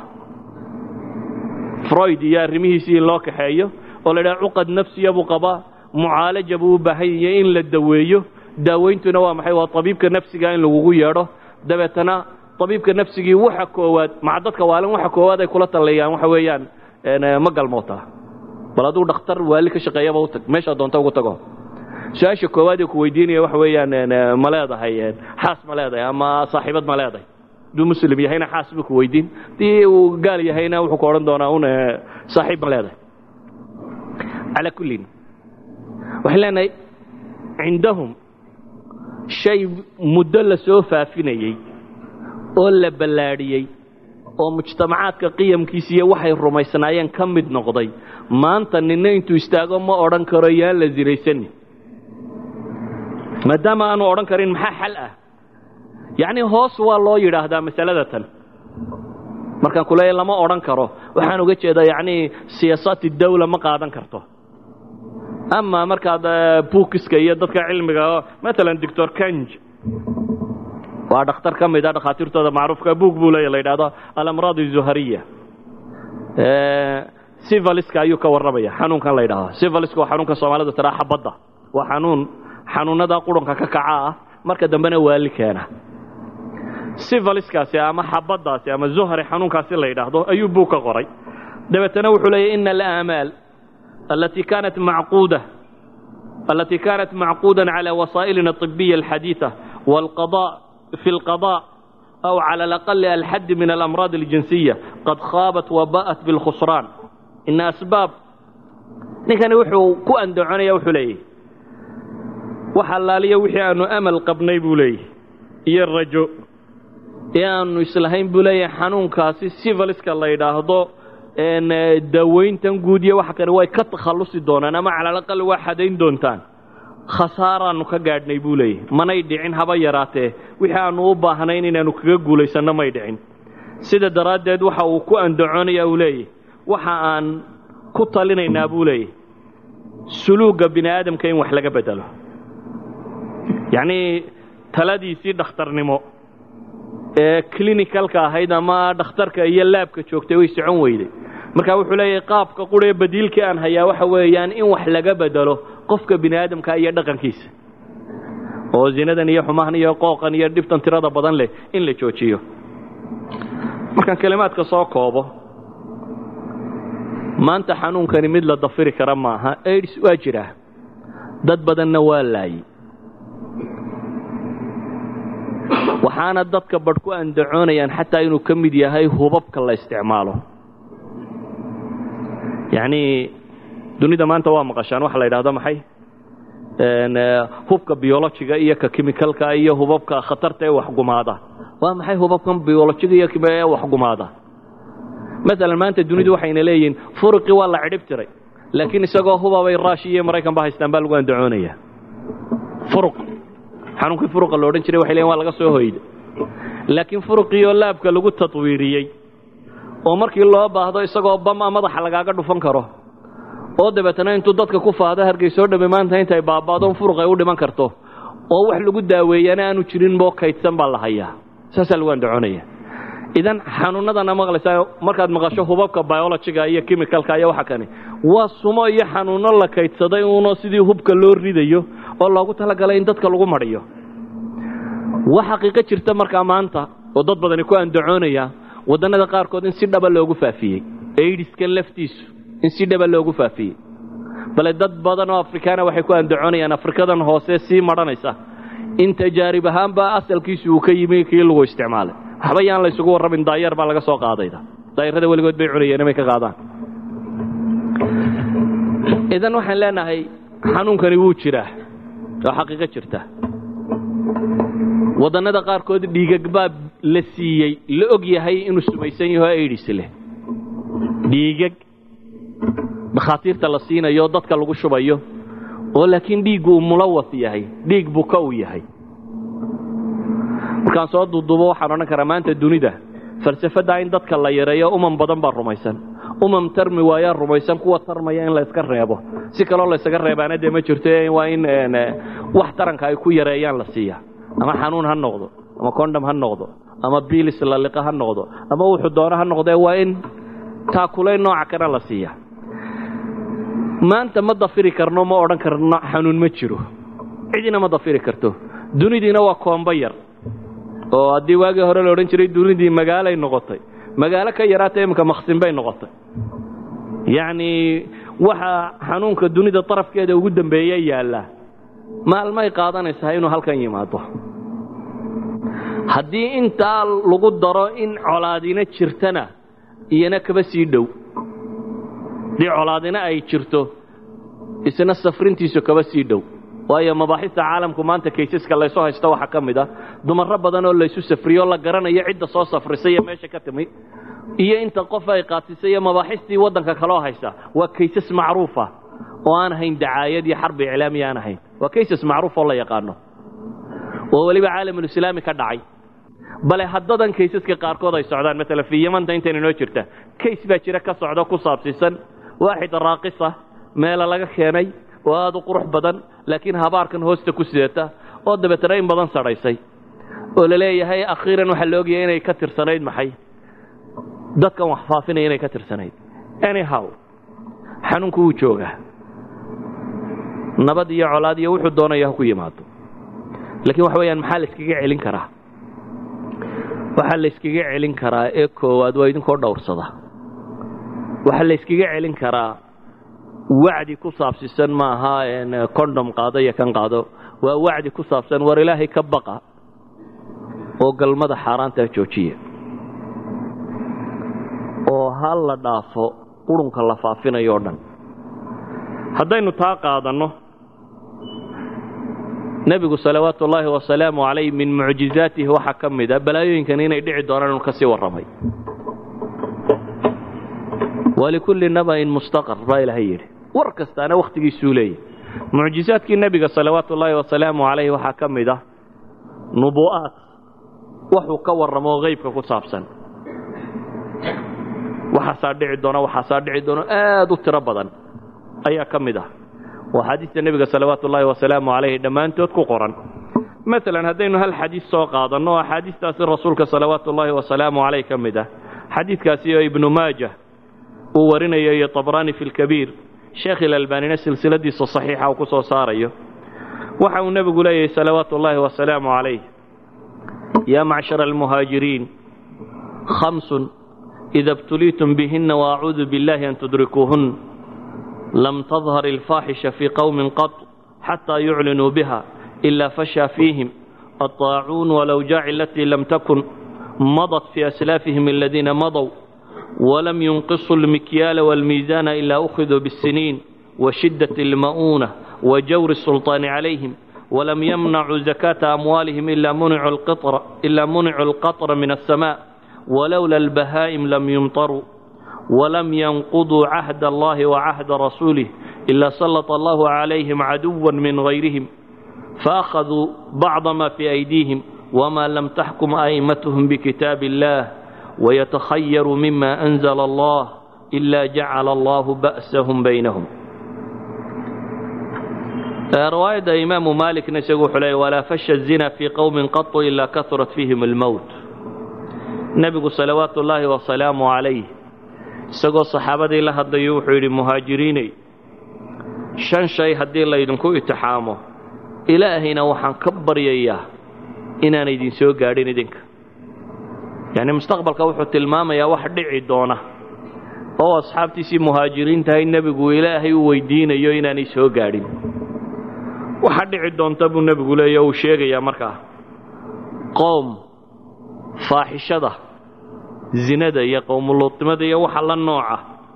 Speaker 2: freud iyo arrimihiisii in loo kaxeeyo oo la yidhahdo cuqad nafsiya buu qabaa mucaalaja buu u baahan yahay in la daweeyo daaweyntuna waa maxay waa tabiibka nafsiga in lagugu yeedho dabeetana tabiibka nafsigii waxa koowaad maca dadka waalin waxa koowaad ay kula tallayaan waxa weeyaan ma galmootaa bal aduu dhakhtar waali ka shaqeeyaba u tag meeshaa doonta ugu tago su-aasha koowaad ee ku weydiinaya waxa weeyaan ma leedahay xaas ma leedahay ama saaxiibad ma leedahay hadduu muslim yahayna xaas buu ku weydiin haddii uu gaal yahayna wuxuu ku odhan doonaa un saaxiib ma leedahay calaa kullin waxaan leenahay cindahum shay muddo la soo faafinayey oo la ballaadhiyey oo mujtamacaadka qiyamkiisiiyo waxay rumaysnaayeen ka mid noqday maanta ninna intuu istaago ma odhan karo yaan la sinaysanin maadaama aanu odhan karin maxaa xal ah yacnii hoos waa loo yidhaahdaa masalada tan markaan ku leeya lama odhan karo waxaan uga jeedaa yacnii siyaasaati dawla ma qaadan karto ama markaad buukiska iyo dadka cilmiga maalan doctor kanj waa dhakhtar ka mid a dhakhaatiirtooda macruufka buug buu leeya la yidhahdo alamraad izuhariya sivaliska ayuu ka warramaya xanuunkan la yidhahdo sivaliska waa xanuunka soomaalida tiraa xabadda waa xanuun xanuunada qurunka ka kaca ah marka dambena waali keena sivaliskaasi ama xabaddaasi ama zuhari xanuunkaasi la yidhaahdo ayuu buug ka qoray dabeetana wuxuu leeyahy ina alaamaal التي كانت معقودة التي كانت معقودا على وسائلنا الطبية الحديثة والقضاء في القضاء أو على الأقل الحد من الأمراض الجنسية قد خابت وباءت بالخسران إن أسباب نكان وحو كو أندعوني يوحو ليه وحلالي وحي أنو أمل قبني بوليه إيا الرجو إيا أنو إسلحين بوليه حنون كاسي سيفاليسك الله يداهدو dawayntan guud iyo waxa kale way ka takhallusi doonaan ama calalaqal waa xadayn doontaan khasaaraannu ka gaadhnay buu leeyahy manay dhicin haba yaraatee wixii aannu u baahnayn inaannu kaga guulaysanno may dhicin sida daraaddeed waxa uu ku andacoonaya uu leeyahy waxa aan ku talinaynaa buu leeyahy suluugga bini aadamka in wax laga bedelo yacnii taladiisii dhakhtarnimo ee clinicalka ahayd ama dhakhtarka iyo laabka joogtay way socon weyday marka wuxuu leeyahay qaabka quree badiilkii aan hayaa waxa weeyaan in wax laga bedelo qofka bini aadamka iyo dhaqankiisa oo zinadan iyo xumahan iyo qooqan iyo dhibtan tirada badan leh in la joojiyo markaan kelimaadka soo koobo maanta xanuunkani mid la dafiri kara maaha aids waa jiraa dad badanna waa laayey waxaana dadka badh ku andacoonayaan xataa inuu ka mid yahay hubabka la isticmaalo yacnii dunida maanta waa maqashaan waxa la yidhahdo maxay hubka biologiga iyo ka kimikalka iyo hubabka khatarta ee waxgumaada waa maxay hubabkan biologiga iyo ee waxgumaada maalan maanta dunidu waxayna leeyihiin furuqii waa la cidhib tiray laakiin isagoo hubabay ruush iyo maraykan ba haystaan baa lagu andacoonaya furuq xanuunkii furuqa la odhan jiray waxay leeyiin waa laga soo hoyda laakiin furuqiioo laabka lagu tatwiiriyey oo markii loo baahdo isagoo bama madaxa lagaaga dhufan karo oo dabeetana intuu dadka ku faahdo hargeysoo dhamme maanta intay baaba'doon furuq ay u dhiman karto oo wax lagu daaweeyana aanu jirin boo kaydsan baa la hayaa saasaa lagu andacoonaya idan xanuunadana maqlaysaa markaad maqasho hubabka biologiga iyo chemicalka iyo waxa kani waa sumo iyo xanuuno la kaydsaday uunoo sidii hubka loo ridayo oo loogu talagalay in dadka lagu madhiyo wax xaqiiqo jirta markaa maanta oo dad badani ku andacoonaya waddannada qaarkood in si dhaba loogu faafiyey aidiskan laftiisu in si dhaba loogu faafiyey bale dad badan oo afrikaana waxay ku andacoonayaan afrikadan hoose sii madhanaysa in tajaarib ahaanba asalkiisu uu ka yimi kii lagu isticmaalay waxba yaan la isugu warrabin daayar baa laga soo qaadayda daayarada weligood bay cunayeen may ka qaadaan idan waxaan leenahay xanuunkani wuu jiraa oo xaqiiqo jirta waddannada qaarkood dhiigag baa la siiyey la og yahay inuu sumaysan yaho aidis leh dhiigag dhakhaatiirta la siinayo oo dadka lagu shubayo oo laakiin dhiiggu uu mulawas yahay dhiig buka uu yahay markaan soo duuduubo waxaan odhan karaa maanta dunida falsafaddaa in dadka la yareeyo uman badan baa rumaysan umam tarmi waayaa rumaysan kuwa tarmaya in la iska reebo si kaloo la ysaga reebaana dee ma jirto waa in wax taranka ay ku yareeyaan la siiya ama xanuun ha noqdo ama condom ha noqdo ama biilis laliqa ha noqdo ama wuxuu doono ha noqdee waa in taakulayn nooca kana la siiya maanta ma dafiri karno ma odhan karno xanuun ma jiro cidina ma dafiri karto dunidiina waa koomba yar oo haddii waagii hore la odhan jiray dunidii magaalay noqotay magaalo ka yaraata iminka maksin bay noqotay yacnii waxa xanuunka dunida darafkeeda ugu dambeeya yaalla maalmay qaadanaysaa inuu halkan yimaado haddii intaa lagu daro in colaadina jirtana iyana kaba sii dhow haddii colaadina ay jirto isna safrintiisu kaba sii dhow waayo mabaaxista caalamku maanta kaysaska laysu haysto waxaa ka mid ah dumarro badan oo laysu safriyo la garanayo cidda soo safrisay iyo meesha ka timi iyo inta qof ay qaatisay iyo mabaaxistii waddanka kaloo haysa waa kaysas macruufa oo aan ahayn dacaayad iyo xarbi iclaamiya aan ahayn waa kaysas macruuf oo la yaqaano oo weliba caalamulislaami ka dhacay bale haddadan kaysaska qaarkood ay socdaan maalan fii yamanta intayna noo jirta kays baa jira ka socdo ku saabsiisan waaxid raaqisa meela laga keenay oo aad u qurux badan laakiin habaarkan hoosta ku sidata oo dabeetana in badan sadhaysay oo la leeyahay akhiiran waxaa la ogyahay inay ka tirsanayd maxay dadkan wax faafinaya inay ka tirsanayd anyhow xanuunku wuu joogaa nabad iyo colaad iyo wuxuu doonaya ha ku yimaado laakiin waxa weeyaan maxaa la iskaga celin karaa waxaa la iskaga celin karaa ee koowaad waa idinkoo dhowrsada waxaa la iskaga celin karaa wacdi ku saabsisan maaha condom qaado iyo kan qaado waa wacdi ku saabsan war ilaahay ka baqa oo galmada xaaraantaa joojiya oo ha la dhaafo qurunka la faafinayo o dhan haddaynu taa qaadanno nebigu salawaatu ullaahi wasalaamu calayh min mucjizaatihi waxaa ka mid a balaayooyinkan inay dhici doonaan inu ka sii warramay walikulli naba'in mustaqar baa ilaahay yidhi war kastaana wakhtigiisuu leeyahy mucjizaadkii nebiga salawaatu ullaahi wasalaamu calayh waxaa ka mid ah nubu'aad waxuu ka warramo haybka ku saabsan waxaasaa dhici doona waxaasaa dhici doono aad u tiro badan ayaa ka mid ah oo axaadiista nebiga salawaatu ullaahi wasalaamu calayhi dhammaantood ku qoran maalan haddaynu hal xadiis soo qaadanno oo axaadiistaasi rasuulka salawaatu ullaahi wasalaamu calayh ka mid ah xadiidkaasi oo ibnu maaja uu warinayo iyo tabraani fi lkabiir sheekh ilalbaanina silsiladiisa saxiixa uu ku soo saarayo waxa uu nebigu leeyahay salawaatu ullaahi wasalaamu calayh yaa macshara almuhaajiriin khamsun ida ibtuliitum bihina waacuudu biاllahi an tudrikuuhun lam tadhar ilfaaxisha fii qowmin qad xataa yuclinuu biha ila fashaa fiihim aطaacuun walawjaaci alatii lam takun madat fii aslaafihim aladiina madow walam yunqisuu almikyaala wاlmiisaana ila ukhiduu biاsiniin washidaة اlma'uuna wajawri الsulطaani calayhim walam yamnacuu zakaata amwaalihim ila municuu alqaطra min الsama walowla albahaa'im lam yumtaruu ولم ينقضوا عهد الله وعهد رسوله إلا سلط الله عليهم عدوا من غيرهم فأخذوا بعض ما في أيديهم وما لم تحكم أئمتهم بكتاب الله ويتخير مما أنزل الله إلا جعل الله بأسهم بينهم رواية إمام مالك نسيق حلي ولا فش الزنا في قوم قط إلا كثرت فيهم الموت نبي صلوات الله وسلامه عليه isagoo saxaabadii la hadlayo wuxuu yidhi muhaajiriinay shan shay haddii laydinku itixaamo ilaahayna waxaan ka baryayaa inaan idin soo gaadhin idinka yacni mustaqbalka wuxuu tilmaamayaa wax dhici doona oo asxaabtiisii muhaajiriintahay nebigu ilaahay u weydiinayo inaanay soo gaadhin waxa dhici doonta buu nebigu leeya uu sheegayaa markaa qoom faaxishada zinada iyo qowmuluudnimada iyo waxa la nooca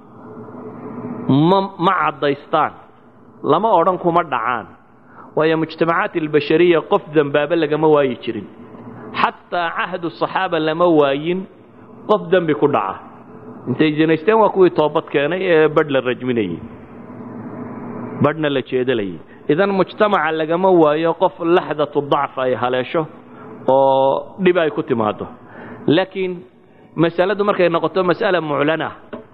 Speaker 2: ma ma caddaystaan lama odhan kuma dhacaan waayo mujtamacaat albashariya qof dembaaba lagama waayi jirin xataa cahdu saxaaba lama waayin qof dembi ku dhaca intay zinaysteen waa kuwii toobad keenay ee badh la rajminayey badhna la jeedalayay idan mujtamaca lagama waayo qof laxdatu dacf ay haleesho oo dhib ay ku timaado laakiin masaladu markay noqoto mas'ala muclana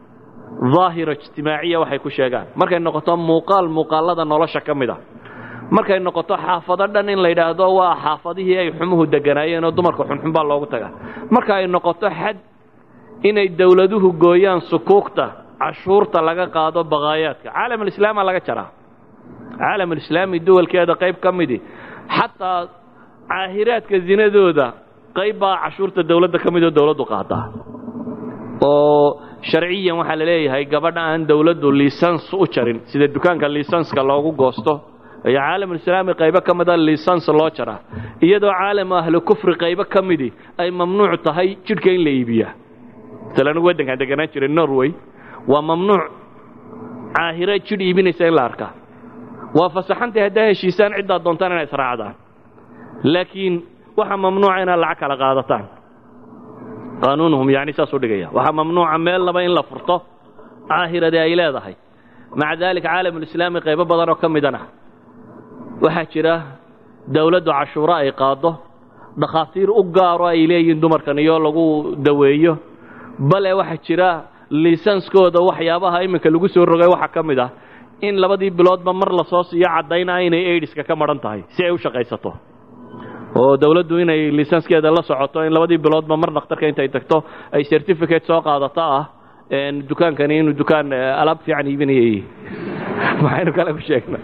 Speaker 2: daahira ijtimaaciya waxay ku sheegaan markay noqoto muuqaal muuqaalada nolosha ka mid a markay noqoto xaafado dhan in la yidhaahdo waa xaafadihii ay xumuhu deganaayeen oo dumarka xunxun baa loogu tagaa marka ay noqoto xad inay dowladuhu gooyaan sukuugta cashuurta laga qaado baqaayaadka caalamulislaama laga jaraa caalamulislaami duwalkeeda qayb ka midi xataa caahiraadka zinadooda qayb baa cashuurta dowladda ka midoo dowladdu qaadaa oo sharciyan waxaa la leeyahay gabadha aan dowladdu lisans u jarin sida dukaanka lisanska loogu goosto iyo caalamulislaami qaybo ka mida lisans loo jaraa iyadoo caalamu ahlu kufri qaybo ka midi ay mamnuuc tahay jidhka in la iibiyaa masalan anigu waddankaan deganaan jiray norway waa mamnuuc caahiro jidh iibinaysa in la arkaa waa fasaxantay haddaa heshiisaan ciddaad doontaan inay israacdaan laakiin waxaa mamnuuca inaad lacag kala qaadataan qaanuunuhum yani saasuu dhigaya waxaa mamnuuca meel laba in la furto caahirade ay leedahay maca daalika caalamulislaami qaybo badan oo ka midana waxaa jira dowladdu cashuuro ay qaado dhakhaatiir u gaaro ay leeyihiin dumarkan iyo lagu daweeyo bale waxaa jira liisanskooda waxyaabaha iminka lagu soo rogay waxaa ka mid ah in labadii biloodba mar lasoo siiyo caddaynaa inay aidiska ka madhan tahay si ay u shaqaysato oo dowladdu inay liisanskeeda la socoto in labadii biloodba mar dhakhtarka intay tagto ay certificate soo qaadato ah dukaankani inuu dukaan alaab fiican iibinayay maxaynu kale ku sheegna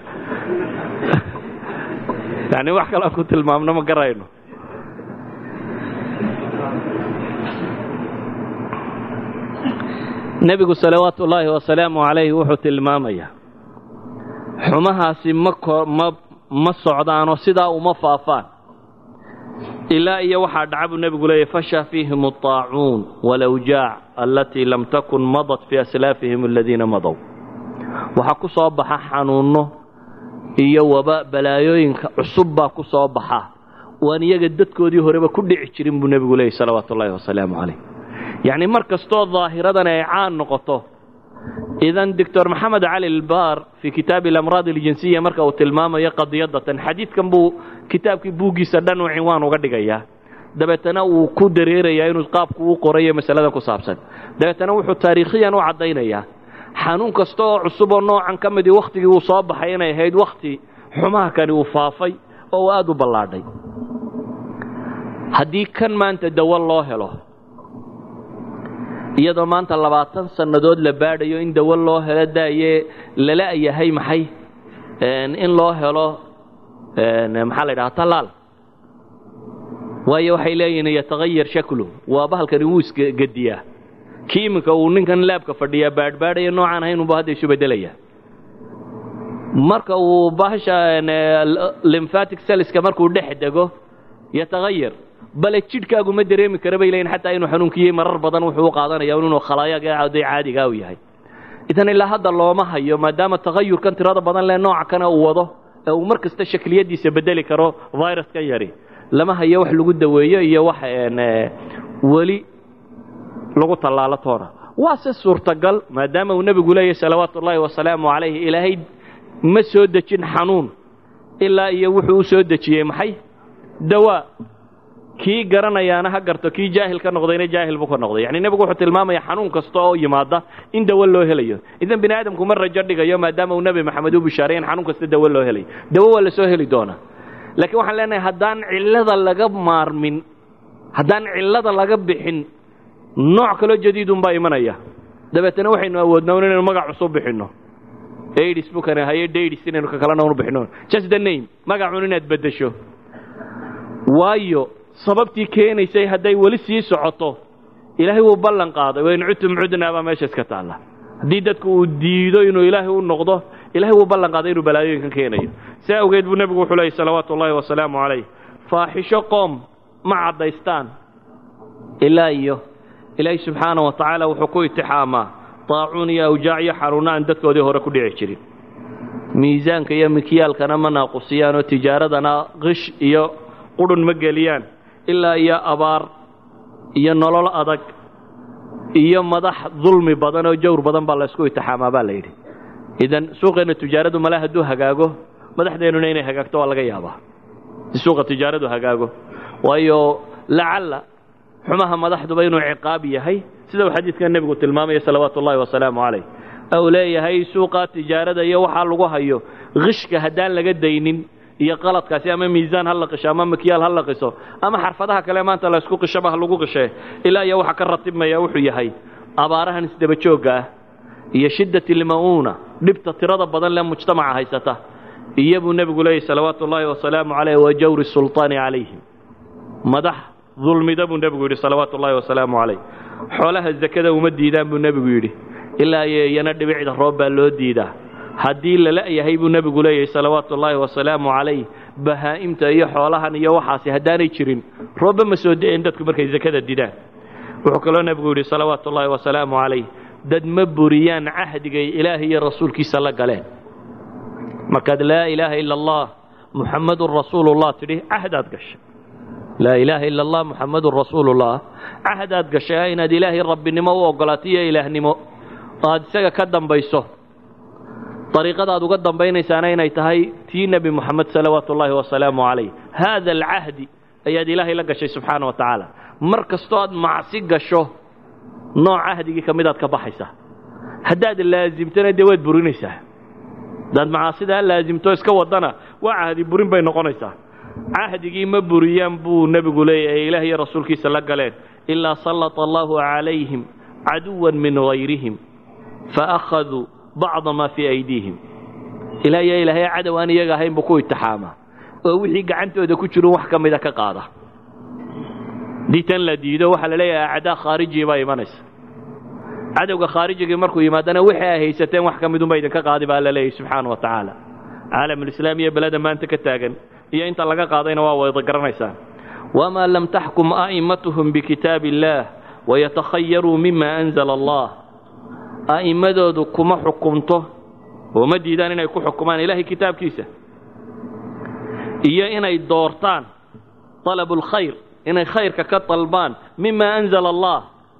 Speaker 2: yani wax kale aan ku tilmaamno ma garayno nebigu salawaatu ullaahi wasalaamu calayhi wuxuu tilmaamayaa xumahaasi ma ma ma socdaanoo sidaa uma faafaan ilaa iyo waxaa dhaca buu nebigu leeyahy fasha fiihim الطaacuun walawjaac alatii lam takun madat fii aslaafihim aladiina madow waxaa ku soo baxa xanuunno iyo waba balaayooyinka cusub baa ku soo baxa waan iyaga dadkoodii horeba ku dhici jirin buu nebigu leeyahy salawaatu ullaahi wasalaamu calayh yacni mar kastoo daahiradan ay caan noqoto idan doctor maxamed cali lbar fii kitaabi alamraad aljinsiya marka uu tilmaamayo qadiyadatan xadiidkan buu kitaabkii buuggiisa dhan uu cinwaan uga dhigayaa dabeetana uu ku dareerayaa inuu qaabku u qorayo masaladan ku saabsan dabeetana wuxuu taariikhiyan u caddaynayaa xanuun kasta oo cusub oo noocan ka midii wakhtigii uu soo baxay inay ahayd wakhti xumaha kani uu faafay oo uu aada u ballaadhay haddii kan maanta dawo loo helo iyadoo maanta labaatan sannadood la baadhayo in dawo loo helo daaye lala yahay maxay in loo helo maxaa la yidhaha tallaal waayo waxay leeyihiin yatagayar shaklu waa bahalkani wuu isgediyaa kii iminka uu ninkan laabka fadhiyaa baadhbaadhaya noocaan ahaynunba hadda isu beddelaya marka uu bahasha lymphatic celliska markuu dhex dego yatagayar bale jidhkaagu ma dareemi kara bay leeyihin xataa inuu xanuunkiyey marar badan wuxuu u qaadanaya inuu khalaayaga day caadigaa u yahay idan ilaa hadda looma hayo maadaama tagayurkan tirada badan leh nooca kana uu wado ee uu mar kasta shakliyadiisa bedeli karo viruskan yari lama hayo wax lagu daweeyo iyo wax weli lagu tallaalo toona waa se suurtagal maadaama uu nebigu leeyahy salawaatu ullaahi wasalaamu calayhi ilaahay ma soo dejin xanuun ilaa iyo wuxuu u soo dejiyey maxay dawaa kii garanayaana ha garto kii jaahil ka noqdayna jaahil buu ka noqday yani nebigu wuxuu tilmaamaya xanuun kasta oo yimaada in dawo loo helayo idan bini aadamku ma rajo dhigayo maadaama uu nebi maxamed u bishaaray in xanuun kasta dawo loo helayo dawo waa la soo heli doonaa laakiin waxaan leenahay haddaan cillada laga maarmin haddaan cillada laga bixin nooc kaloo jadiidun baa imanaya dabeetana waxaynu awoodnaa inaynu magac cusub bixinno aids bukana haye daidis inaynu ka kalena unu bixino just the name magacun inaad beddesho waayo sababtii keenaysay hadday weli sii socoto ilaahay wuu ballan qaaday wain cudtum cudnaa baa meesha iska taalla haddii dadku uu diido inuu ilaahay u noqdo ilahay wuu ballan qaaday inuu balaayooyinkan keenayo si awgeed buu nebigu wuxuu leeyay salawaatu ullaahi wasalaamu calayh faaxisho qoom ma caddaystaan ilaa iyo ilaahay subxaana wa tacaala wuxuu ku itixaamaa daacuun iyo awjaac iyo xanuunno aan dadkoodii hore ku dhici jirin miisaanka iyo mikyaalkana ma naaqusiyaan oo tijaaradana qish iyo qudhun ma geliyaan ilaa iyo abaar iyo nolol adag iyo madax dulmi badan oo jawr badan baa laysku itixaamaa baa la yidhi idan suuqeenna tijaaradu male hadduu hagaago madaxdeennuna inay hagaagto waa laga yaabaa si suuqa tijaaradu hagaago waayo lacalla xumaha madaxduba inuu ciqaab yahay sida uu xadiidkan nebigu tilmaamaya salawaatu ullahi wasalaamu calayh ou leeyahay suuqa tijaarada iyo waxaa lagu hayo qishka haddaan laga daynin iyo qaladkaasi ama miisaan ha la qisho ama makyaal ha la qiso ama xarfadaha kale maanta la ysku qishaba ha lagu qishee ilaa iyo waxa ka ratibmaya wuxuu yahay abaarahan isdaba joogga ah iyo shiddat ilma'uuna dhibta tirada badan lee mujtamaca haysata iyo buu nebigu leeyahy salawaatu ullaahi wasalaamu calayh wa jawri sulطaani calayhim madax dulmida buu nebigu yidhi salawaatu ullahi wasalaamu calayh xoolaha zakada uma diidaan buu nebigu yidhi ilaa iyo iyana dhibicda roob baa loo diidaa haddii la la'yahay buu nebigu leeyahay salawaatu ullaahi wasalaamu calayh bahaa'imta iyo xoolahan iyo waxaasi haddaanay jirin roobba ma soo da'een dadku markay zakada didaan wuxuu kaloo nebigu yidhi salawaatu ullaahi wasalaamu calayh dad ma buriyaan cahdigay ilaahay iyo rasuulkiisa la galeen markaad laa ilaaha ila allah muxammadun rasuulullah tidhi cahdaad gashay laa ilaaha ila allah muxammadun rasuulullah cahdaad gashay inaad ilaahay rabbinimo u oggolaato iyo ilaahnimo aad isaga ka dambayso dariiqadaad uga dambaynaysaana inay tahay tii nebi moxamed salawaatu ullaahi wasalaamu calayh haada alcahdi ayaad ilaahay la gashay subxaana wa tacaala mar kastoo aad macsi gasho nooc cahdigii ka midaad ka baxaysaa haddaad laasimtana dee waad burinaysaa haddaad macaasidaa laasimto iska wadana waa cahdi burin bay noqonaysaa cahdigii ma buriyaan buu nebigu leeyahay ee ilaah iyo rasuulkiisa la galeen ilaa sallata allahu calayhim caduwan min hayrihim faakhaduu bacda maa fii aydiihim ilaa iyo ilaahay cadow aan iyaga ahayn buu ku itixaamaa oo wixii gacantooda ku jiru wax ka mida ka qaada haddii tan la diido waxaa la leeyahay acdaa khaarijii baa imanaysa cadowga khaarijigii markuu yimaadana wixii ay haysateen wax ka midunba idinka qaadi baa la leeyahy subxaana wa tacaala caalamulislaam iyo beleda maanta ka taagan iyo inta laga qaadayna waa wada garanaysaan wamaa lam taxkum a'immatuhum bikitaabi illaah wayatakhayaruu mima anzala allah a'immadoodu kuma xukumto oo ma diidaan inay ku xukumaan ilaahay kitaabkiisa iyo inay doortaan talabu lkhayr inay khayrka ka dalbaan mima anzala allah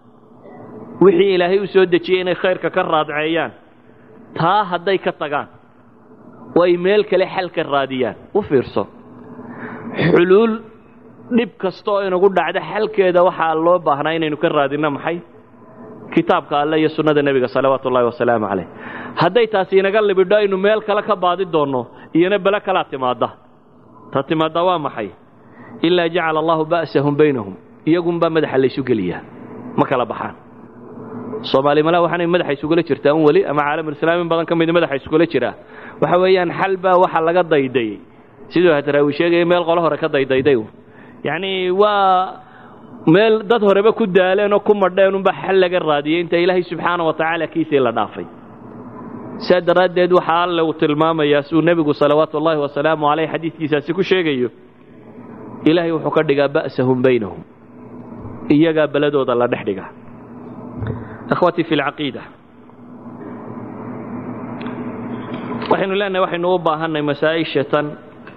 Speaker 2: wixii ilaahay u soo dejiyey inay khayrka ka raadceeyaan taa hadday ka tagaan oo ay meel kale xal ka raadiyaan u fiirso xuluul dhib kasta oo inagu dhacda xalkeeda waxaa loo baahnaa inaynu ka raadinno maxay kitaabka alle iyo sunnada nebiga salawaatu ullahi wasalaamu calayh hadday taasi inaga libidho aynu meel kale ka baadi doonno iyona bele kalaa timaadda ta timaadda waa maxay ilaa jacala allahu ba'sahum baynahum iyagunbaa madaxa laysu geliyaa ma kala baxaan soomaali malaa waxaanay madaxa isugula jirtaa un weli ama caalamulislaam in badan ka midi madaxa isugula jiraa waxa weeyaan xal baa waxa laga daydayey siduu hadraawi sheegaya meel qolo hore ka daydayday yacnii waa meel dad horeba ku daaleen oo ku madheen unbaa xal laga raadiyey inta ilaahay subxaana wa tacaala kiisii la dhaafay saa daraaddeed waxaa alle uu tilmaamayaa siduu nebigu salawaatu ullaahi wasalaamu caleyh xadiidkiisaasi ku sheegayo ilaahay wuxuu ka dhigaa ba'sahum baynahum iyagaa beladooda la dhex dhigaa akhwatii fi lcaqiida waxaynu leenahay waxaynu u baahanay masaa-isha tan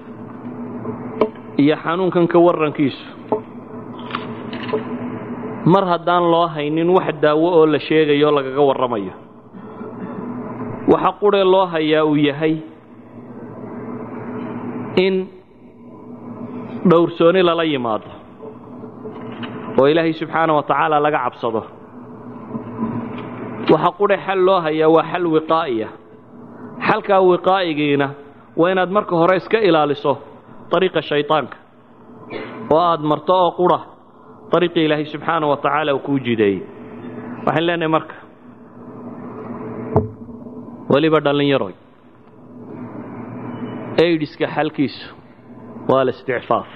Speaker 2: iyo xanuunkan ka warrankiisu mar haddaan loo haynin wax daawo oo la sheegayo lagaga warramayo waxa quree loo hayaa uu yahay in dhowrsooni lala yimaado oo ilaahay subxaana wa tacaala laga cabsado waxa qurhe xal loo hayaa waa xal wiqaa'iya xalkaa wiqaa'igiina waa inaad marka hore iska ilaaliso dariiqa shaydaanka oo aad marto oo qura dariiqii ilaahay subxaana wa tacaala uu kuu jideeyey waxaan leenahay marka weliba dhallinyaroy aidiska xalkiisu waa alisticfaaf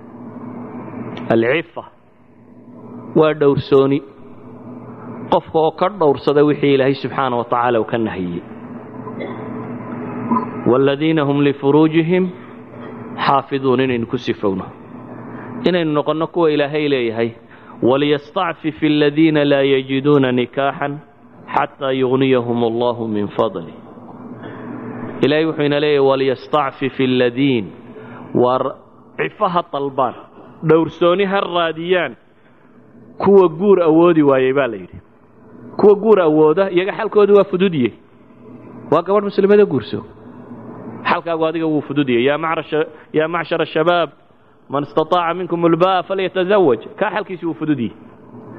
Speaker 2: alcifa waa dhowrsooni qofka oo ka dhowrsada wixii ilaahay subxaana wa tacaala uu ka nahiyey waaladiina hum lifuruujihim xaafiduun inaynu ku sifowno inaynu noqonno kuwa ilaahay leeyahay waliyastacfif aladiina laa yajiduuna nikaaxan xataa yugniyahum allahu min fadli ilaahay wuxuu ina leeyahay waliyastacfif aladiin waar cifaha dalbaan dhowrsooni ha raadiyaan kuwa guur awoodi waayey baa la yidhi kuwa guur awooda iyaga xalkoodu waa fududye waa gabadh muslimada guurso xalkaagu adiga wuu fududye yaa macshar ashabaab man istaطaaca minkum ulba'a falyatazawaj kaa xalkiisi wuu fududye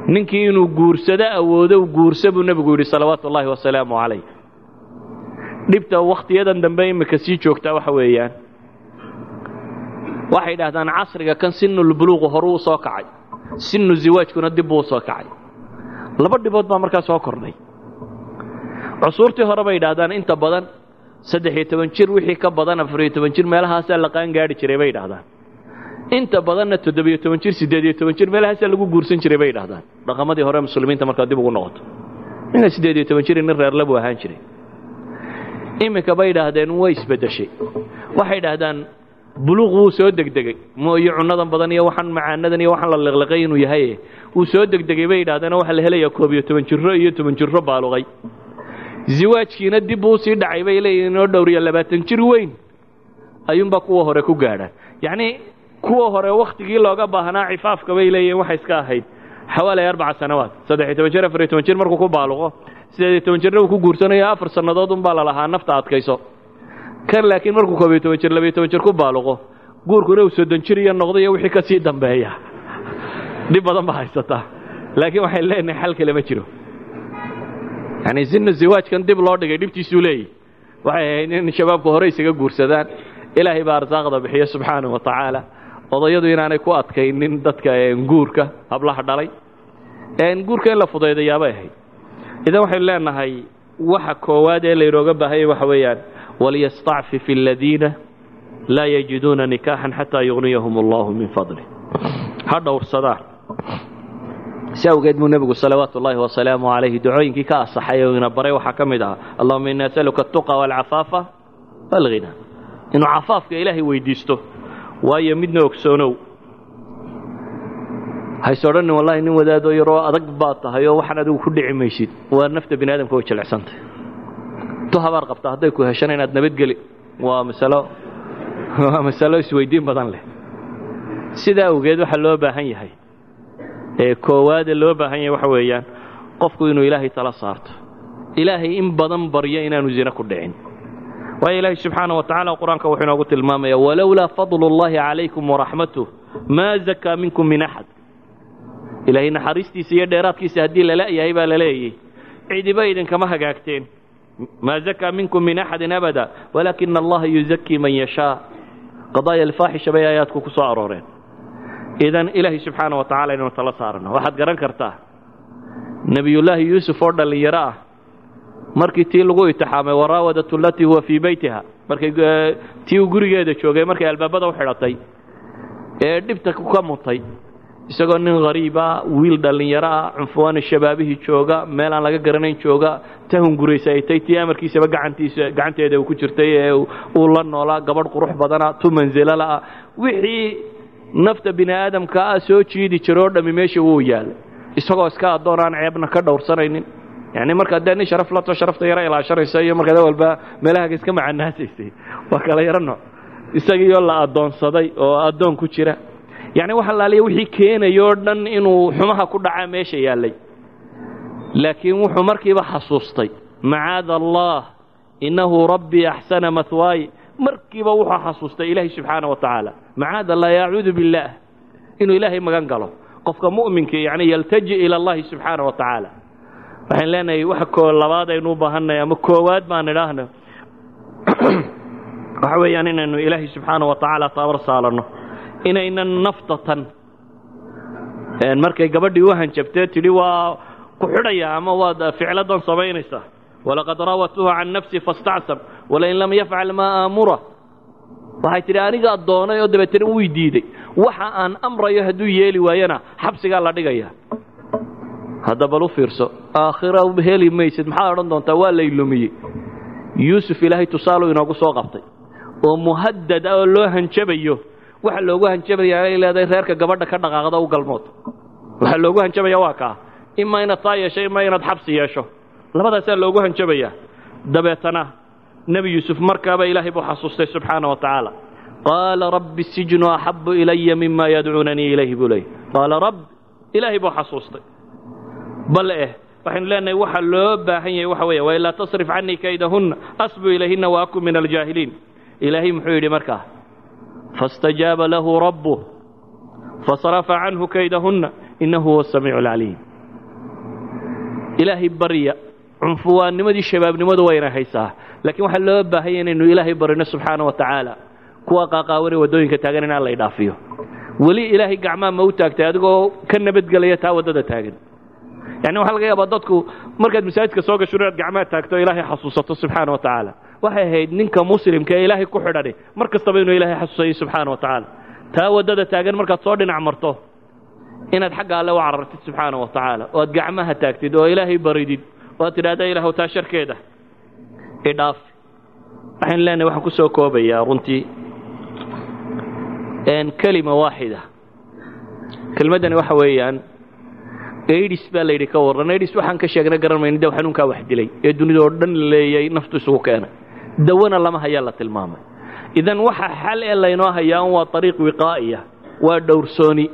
Speaker 2: ninkii inuu guursado awoodo guursa buu nebigu yidhi salawaatu ullaahi wasalaamu calayh dhibta wakhtiyadan dambe imika sii joogtaa waxa weeyaan waxay idhahdaan casriga kan sinulbuluuqu horuu u soo kacay sinu ziwaajkuna dib buu u soo kacay laba dhibood baa markaa soo kordhay cusuurtii hore bay idhahdaan inta badan saddex-iyo toban jir wixii ka badan afariyo toban jir meelahaasaa la qaan gaadhi jiray bay idhahdaan inta badanna toddobiyo toban jir siddeediyo toban jir meelahaasaa lagu guursan jiray bay idhahdaan dhaqamadii hore muslimiinta markaa dib ugu noqoto ninka siddeediyo toban jir nin reerla buu ahaan jiray iminka bay idhaahdeen way isbeddeshay waxay idhaahdaan buluuq wuu soo degdegey mooyo cunnadan badan iyo waxaan macaanadan iyo waxaan la liqliqay inuu yahay wuu soo degdegay bay idhahdeen waxaa la helayaa koob iyo toban jirro iyo toban jirro baaluqay ziwaajkiina dib buu usii dhacay bay leeyihin inoo dhowriya labaatan jir weyn ayuunbaa kuwa hore ku gaadhaan yacnii kuwa hore wakhtigii looga baahnaa cifaafka bay leeyihin waxay iska ahayd xawaalay arbaca sanawaad saddex-iyo toban jir afariyo toban jir markuu ku baaluqo sideed iyo toban jirna uu ku guursanayo afar sannadood unbaa lalahaa nafta adkayso kan laakiin markuu koob iyo toban jir labiyo toban jir ku baaluqo guurkuna uu soddon jir iyo noqdo iyo wixii ka sii dambeeya dhib badan baa haysataa laakiin waxay leenahay xal kale ma jiro yacni sinu ziwaajkan dib loo dhigay dhibtiisuu leeyahy waxay ahayd in shabaabku hore isaga guursadaan ilaahay baa arsaaqda bixiyo subxaanahu wa tacaala odayadu inaanay ku adkaynin dadka guurka hablaha dhalay guurka in la fudaydayaabay ahayd idan waxaynu leenahay waxa koowaad ee laynooga baahanya waxa weeyaan waliyastacfif aladiina laa yajiduuna nikaaxan xataa yugniyahum allahu min fadlih ha dhowrsadaan si awgeed buu nebigu salawaatu ullaahi wasalaamu calayhi ducooyinkii ka asaxay oo ina baray waxaa ka mid ah allahuma ini asaluka atuqa walcafaafa walghina inuu cafaafka ilaahay weydiisto waayo midna ogsoonow hayse odhanin wallahi nin wadaadoo yaroo adag baad tahay oo waxaan adigu ku dhici maysid waa nafta bini aadamka way jilicsantay tu habaar qabta hadday ku heshana inaad nabadgeli waa masalo waa masalo isweydiin badan leh sidaa awgeed waxaa loo baahan yahay ee koowaade loo baahan yahay waxa weeyaan qofku inuu ilaahay tala saarto ilaahay in badan baryo inaanu zina ku dhicin waayo ilaahay subxaana wa tacala qur-aanka wuxuu inoogu tilmaamaya walowlaa fadlu اllahi calaykum waraxmatuh maa zakaa minkum min axad ilaahay naxariistiisa iyo dheeraadkiisa haddii lala-yahay baa la leeyay cidiba idinkama hagaagteen maa zakaa minkum min axadin abada walaakina allaha yuzakii man yashaa qadaaya alfaaxisha bay aayaadku ku soo arooreen idan ilaahay subxaana wa tacala inaynu tala saarano waxaad garan kartaa nebiyullaahi yuusuf oo dhallinyaro ah markii tii lagu itixaamay waraawadatu alatii huwa fii beytiha markay tii uu gurigeeda joogay markay albaabada u xidhatay ee dhibta ka mutay isagoo nin hariiba wiil dhallinyaro ah cunfuwaana shabaabihii jooga meel aan laga garanayn jooga tahun guraysaytay tii amarkiisaba gacantiisa gacanteeda uu ku jirtay ee uu la noolaa gabadh qurux badana tu mansilala-ah wixii nafta bini aadamka ah soo jiidi jiro oo dhammi meesha wuu yaalay isagoo iska addoon aan ceebna ka dhowrsanaynin yani markaad dee nin sharaf lato sharafta yaro ilaashanaysa iyo markaad walba meelahaaga iska macanaasaysay waa kala yaro nooc isagiioo la addoonsaday oo addoon ku jira yacni waxa laaliya wixii keenaya oo dhan inuu xumaha ku dhacaa meesha yaallay laakiin wuxuu markiiba xasuustay macaada allah innahu rabbii axsana mahwaay markiiba wuxuu xasuustay ilaahay subxaana wa tacaala macaada allah yacuudu billaah inuu ilaahay magan galo qofka mu'minkii yani yaltaji ila allahi subxaana wa tacaala waxaan leenahay waxa koo labaad aynu u baahannahay ama koowaad baan idhaahno waxa weeyaan inaynu ilaahay subxaana wa tacaala taabar saalanno inaynan naftatan markay gabadhii u hanjabtee tidhi waa ku xidhaya ama waad ficladan samaynaysaa walaqad raawatuhu can nafsi faاstacsam walain lam yafcal maa aamura waxay tidhi anigaa doonay oo dabeetana wii diiday waxa aan amrayo hadduu yeeli waayana xabsigaa la dhigaya hadda bal u fiirso aakhira heli maysid maxaad odhan doontaa waa lay lumiyey yuusuf ilaahay tusaalu inoogu soo qabtay oo muhadad ah oo loo hanjabayo waxa loogu hanjabaya ay leedahay reerka gabadha ka dhaqaaqda u galmood waxaa loogu hanjabaya waa kaa imaa inaad taa yeesho imaa inaad xabsi yeesho labadaasaa loogu hanjabayaa dabeetana nebi yuusuf markaaba ilaahay buu xasuustay subxaana wa tacaala qaala rabbi sijnu axabu ilaya mima yadcuunanii ilayhi buu leeyay qaala rabb ilaahay buu xasuustay bale eh waxaynu leenahay waxa loo baahan yahay waxa weeye wailaa tasrif canii kaydahunna asbu ilayhina wa akun min aljaahiliin ilaahay muxuu yidhi markaa faاstajaaba lahu rabbuh fasarafa canhu kaydahunna inahu huwa samiicu اlcaliim ilaahay barya cunfuwaannimadii shabaabnimadu wayna haysaa laakiin waxaa loo baahanya inaynu ilaahay barino subxaana wa tacaala kuwa qaaqaawanee waddooyinka taagan inaan la idhaafiyo weli ilaahay gacmaa ma u taagtay adigoo ka nabadgelaya taa waddada taagan yani waxaa laga yaabaa dadku markaad masaajidka soo gasho inaad gacmaa taagto ilaahay xasuusato subxaana wa tacaala waxay ahayd ninka muslimka ee ilaahay ku xidhani mar kastaba inuu ilaahay xasuusayo subxaana wa tacaala taa waddada taagan markaad soo dhinac marto inaad xagga alle u carartid subxaana wa tacaala oo aad gacmaha taagtid oo ilaahay baridid oo aad tidhahda ilaahw taa sharkeeda idhaaf waxaynu leenahay waxaan ku soo koobayaa runtii kelima waaxida kelmaddani waxa weeyaan aidis baa layidhi ka warran aidis waxaan ka sheegna garan mayno de xanuunkaa wax dilay ee dunida oo dhan leeyay naftu isugu keenay dawana lama hayaa la tilmaamay idan waxa xal ee laynoo hayaa un waa ariiq wiqaa'iya waa dhowrsooni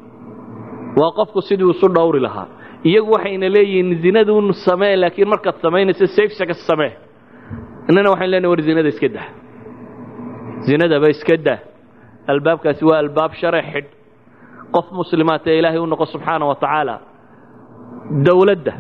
Speaker 2: waa qofku sidii isu dhowri lahaa iyagu waxayna leeyihiin zinadun samee laakiin markaad samaynayso safesaga samee innana waxayn leenahay war zinada iska dah zinadaba iska dah albaabkaasi waa albaab share xidh qof muslimaat ee ilaahay u noqo subxaana wa tacaala dowladda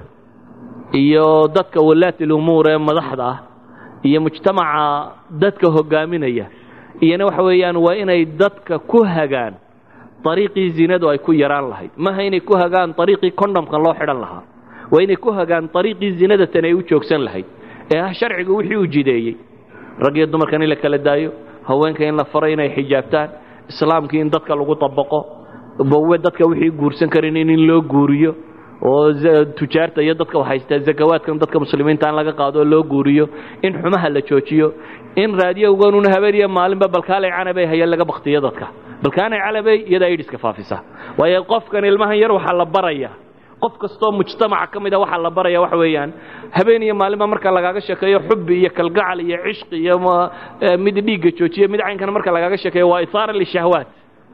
Speaker 2: iyo dadka walaati lumuur ee madaxda ah iyo mujtamaca dadka hogaaminaya iyona waxa weeyaan waa inay dadka ku hagaan ariiqii zinadu ay ku yaraan lahayd maha inay ku hagaan ariiqii condhomkan loo xidhan lahaa waa inay ku hagaan ariiqii zinada tan ay u joogsan lahayd ee ah sharcigu wixii uu jideeyey rag iyo dumarkan in la kala daayo haweenka in la faro inay xijaabtaan islaamkii in dadka lagu dabaqo bawe dadka wixii guursan karin in loo guuriyo oo tujaarta iyo dadka haystaa zakawaadkan dadka muslimiinta aan laga qaado oo loo guuriyo in xumaha la joojiyo in raadiyowganun habeeniyo maalinba balkaalay canabay hayeen laga baktiyo dadka balkaanay calabay iyadaa idhiska faafisa waayo qofkan ilmahan yar waxaa la baraya qof kastoo mujtamaca ka mid a waxaa la baraya waxa weeyaan habeen iyo maalinba marka lagaaga sheekeeyo xubbi iyo kalgacal iyo cishqi iyo mid dhiigga joojiya mid caynkana marka lagaaga sheekeeyo waa isaara lishahwaat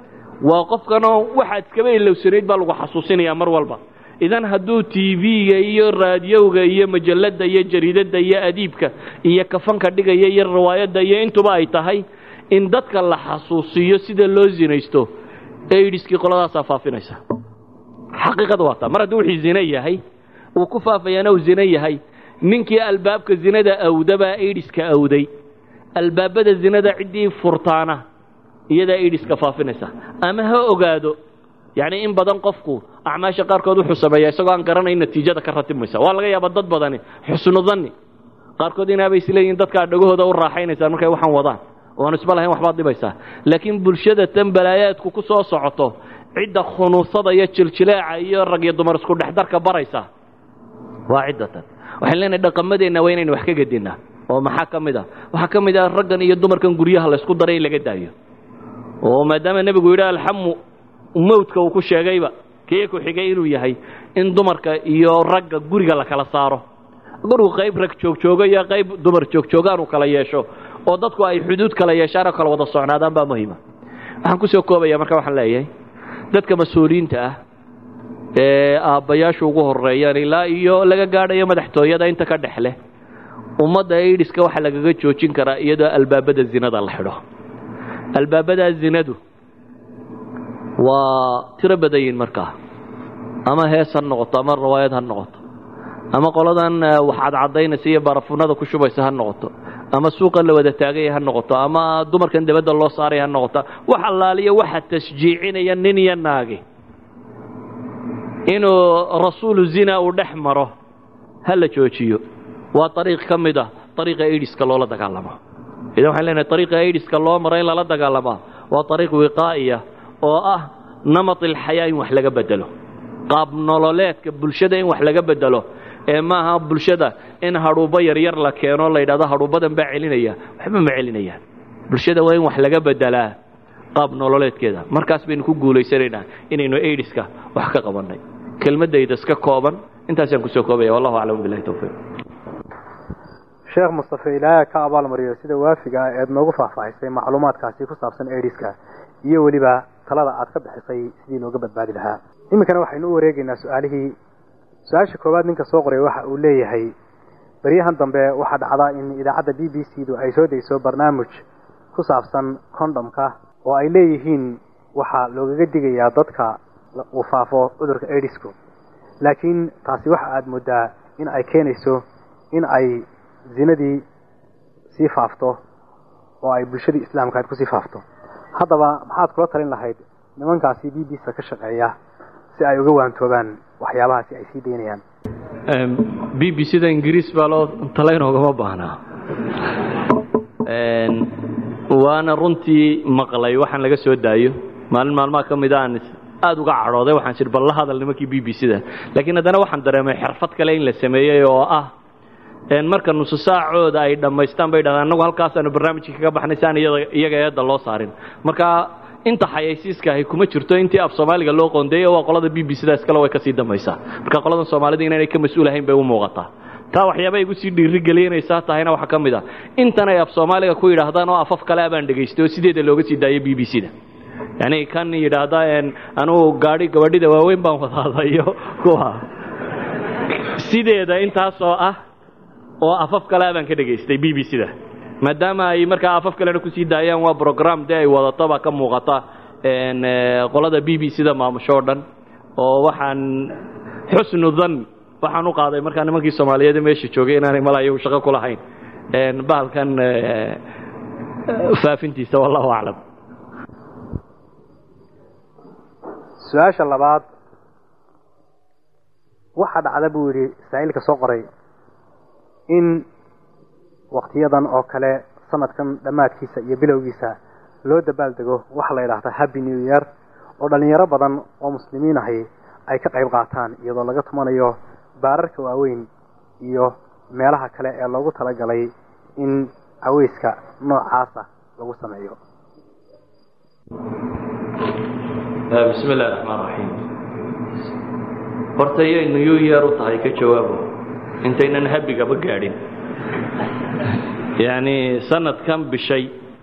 Speaker 2: waa qofkanoo waxaad iskaba ilowsanayd baa lagu xasuusinaya mar walba idan hadduu tv-ga iyo raadiyowga iyo majalladda iyo jariidadda iyo adiibka iyo kafanka dhigaya iyo riwaayadda iyo intuba ay tahay in dadka la xasuusiyo sida loo zinaysto aidiskii qoladaasaa faafinaysa xaqiiqada waa taa mar hadduu wixii zine yahay uu ku faafayaana uu zine yahay ninkii albaabka zinada awdabaa aidiska awday albaabada zinada ciddii furtaana iyadaa aidiska faafinaysa ama ha ogaado yacni in badan qofku acmaasha qaarkood wuxuu sameeyaa isagoo aan garanayn natiijada ka ratibmaysa waa laga yaaba dad badani xusnu danni qaarkood inaabay isleeyihin dadkaa dhagahooda u raaxaynaysaan markay waxaan wadaan oan isba lahayn waxbaad dhibaysaa laakiin bulshada tan balaayaadku ku soo socoto cidda khunuusada iyo jiljileeca iyo rag iyo dumar isku dhexdarka baraysa waa cidda tan waxaan leenahay dhaqamadeenna waa inaynu wax ka gedinnaa oo maxaa ka mid a waxaa ka mid ah raggan iyo dumarkan guryaha laysku daray in laga daayo oo maadaama nebigu yidhi alxamu mawdka uu ku sheegayba kii ku xigay inuu yahay in dumarka iyo ragga guriga la kala saaro gurigu qayb rag joogjoogo iyo qayb dumar joogjoogaan uu kala yeesho oo dadku ay xuduud kala yeeshaan oo kala wada socnaadaan baa muhiima waxaan kusoo koobaya marka waxaan leeyahay dadka mas-uuliyiinta ah ee aabbayaashu ugu horeeyaan ilaa iyo laga gaadhayo madaxtooyada inta ka dhex leh ummadda aidiska waxaa lagaga joojin karaa iyadoo albaabada zinada la xidho albaabadaa zinadu waa tiro badan yihin markaa ama hees ha noqoto ama riwaayad ha noqoto ama qoladan wax cadcadaynaysa iyo barafunada ku shubaysa ha noqoto ama suuqa la wada taagaya ha noqoto ama dumarkan dabadda loo saaraya ha noqoto wax allaaliyo waxa tashjiicinaya nin iyo naagi inuu rasuulu zina uu dhex maro ha la joojiyo waa ariiq ka mid ah ariiqa aidiska loola dagaalamo idan waxaan leenahay ariiqa aidiska loo maro in lala dagaalamaa waa ariiq wiqaa'iya oo ah namat ilxayaa in wax laga bedelo qaab nololeedka bulshada in wax laga bedelo ee maaha bulshada in hadhuubbo yaryar la keeno la yidhahdo hadhuubbadan baa celinaya waxba ma celinayaan bulshada waa in wax laga bedelaa qaab nololeedkeeda markaas baynu ku guulaysanaynaa inaynu aidiska wax ka qabannay kelmadayda iska kooban intaasaan kusoo koobaya wallahu aclam bilahi towfiiq
Speaker 1: sheekh mustafe ilaaha ka abaalmariyo sida waafiga ah eed noogu faahfaahisay macluumaadkaasi ku saabsan aidiska iyo weliba talada aad ka bixisay sidii looga badbaadi lahaa iminkana waxaynu u wareegaynaa su-aalihii su-aasha koowaad ninka soo qoray waxa uu leeyahay baryahan dambe waxaa dhacdaa in idaacadda b b c du ay soo dayso barnaamij ku saabsan condhomka oo ay leeyihiin waxaa loogaga digayaa dadka uu faafo cudurka aidisku laakiin taasi waxa aada moodaa in ay keenayso in ay zinadii sii faafto oo ay bulshadii islaamka aad kusii faafto haddaba maxaad kula talin lahayd nimankaasi b b c ka shaqeeya si ay uga waantoobaan waxyaabahaasi ay sii daynayaan
Speaker 2: b b c da ingiriis baa loo talaynogama baahnaa waana runtii maqlay waxaan laga soo daayo maalin maalmaha ka mid aan aada uga cadhooday waxaan jir bal la hadal nimankii b b c da laakiin haddana waxaan dareemay xirfad kale in la sameeyey oo ah marka nusu saacooda ay dhammaystaan bay dhahdaan annagu halkaasaanu barnaamijkii kaga baxnay si aan iyaga eedda loo saarin marka inta xayaysiiska ahi kuma jirto intii af soomaaliga loo qoondeeyo waa qolada b b c da iskale way kasii dambaysaa marka qoladan soomaalida inaanay ka mas-uulahayn bay u muuqataa taa waxyaaba igu sii dhiirigelinaysaa tahayna waxaa ka mid ah intan ay af soomaaliga ku yidhaahdaan oo afaf kale abaan dhegaystay oo sideeda looga sii daayo b b c da yani kan yidhaahda anugu gaadhi gabadhida waaweyn baan wadaadayo kuwa sideeda intaasoo ah oo afaf kale abaan ka dhegaystay b b c da maadaama ay markaa afaf kalena kusii daayaan waa brogram dee ay wadato baa ka muuqata qolada b b c da maamusho o dhan oo waxaan xusnu dhan waxaan u qaaday markaa nimankii soomaaliyeed meesha joogay inaanay mala iyagu shaqo ku lahayn bahalkan faafintiisa wallahu aclam
Speaker 1: su-aasha labaad waxaa dhacda buu yidhi saa'ilka soo qoray in waktiyadan oo kale sanadkan dhammaadkiisa iyo bilowgiisa loo dabaaldego waxa la yidhaahda happy new year oo dhallinyaro badan oo muslimiin ahi ay ka qayb qaataan iyadoo laga tumanayo baararka waaweyn iyo meelaha kale ee loogu talagalay in caweyska noocaasa lagu sameeyo
Speaker 2: bismi illahi raxmaan raxiim horta yay new year u tahay ka jawaabo intaynan habigaba gaadhin yacni sanadkan bishay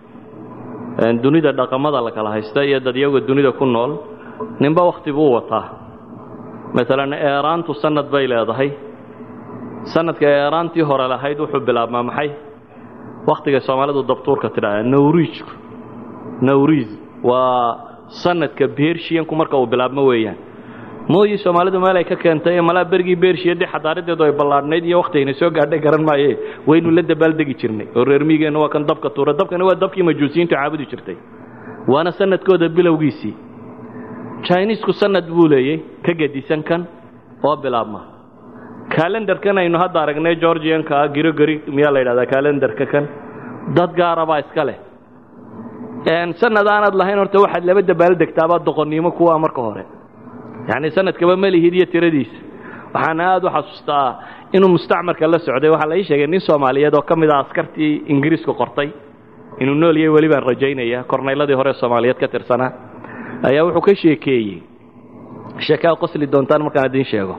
Speaker 2: dunida dhaqamada la kala haysta iyo dadyaga dunida ku nool ninba wakti buu wataa maalan eeraantu sanad bay leedahay sanadka eeraantii hore lahayd wuxuu bilaabmaa maxay wakhtiga soomaalidu dabtuurka tidhaahda nawriijku nawriis waa sanadka bershiyanku marka uu bilaabmo weeyaan mooyi soomaalidu meel ay ka keentay malaa bergii bershiyadii xadaaradeedu ay ballaadhnayd iyo wakhtigayna soo gaadhay garan maaye waynu la dabaaldegi jirnay oo reer miigeenna waa kan dabka tuura dabkani waa dabkii majuusiyiintu caabudi jirtay waana sanadkooda bilowgiisii chinisku sanad buu leeyey ka gedisan kan oo bilaabma kalendarkan aynu hadda aragnay georgianka girogari miyaa la yidhahdaa kalendarka kan dad gaarabaa iska leh sanad aanad lahayn horta waxaad laba dabaaldegtaabaa doqonnimo kuwa marka hore yacni sanadkaba malihid iyo tiradiisa waxaan aad u xasuustaa inuu mustacmarka la socday waxaa la ii sheegay nin soomaaliyeed oo ka mid ah askartii ingiriisku qortay inuu nool yahay weli baan rajaynaya kornayladii hore soomaaliyeed ka tirsanaa ayaa wuxuu ka sheekeeyey sheekaa qosli doontaan markaan idiin sheego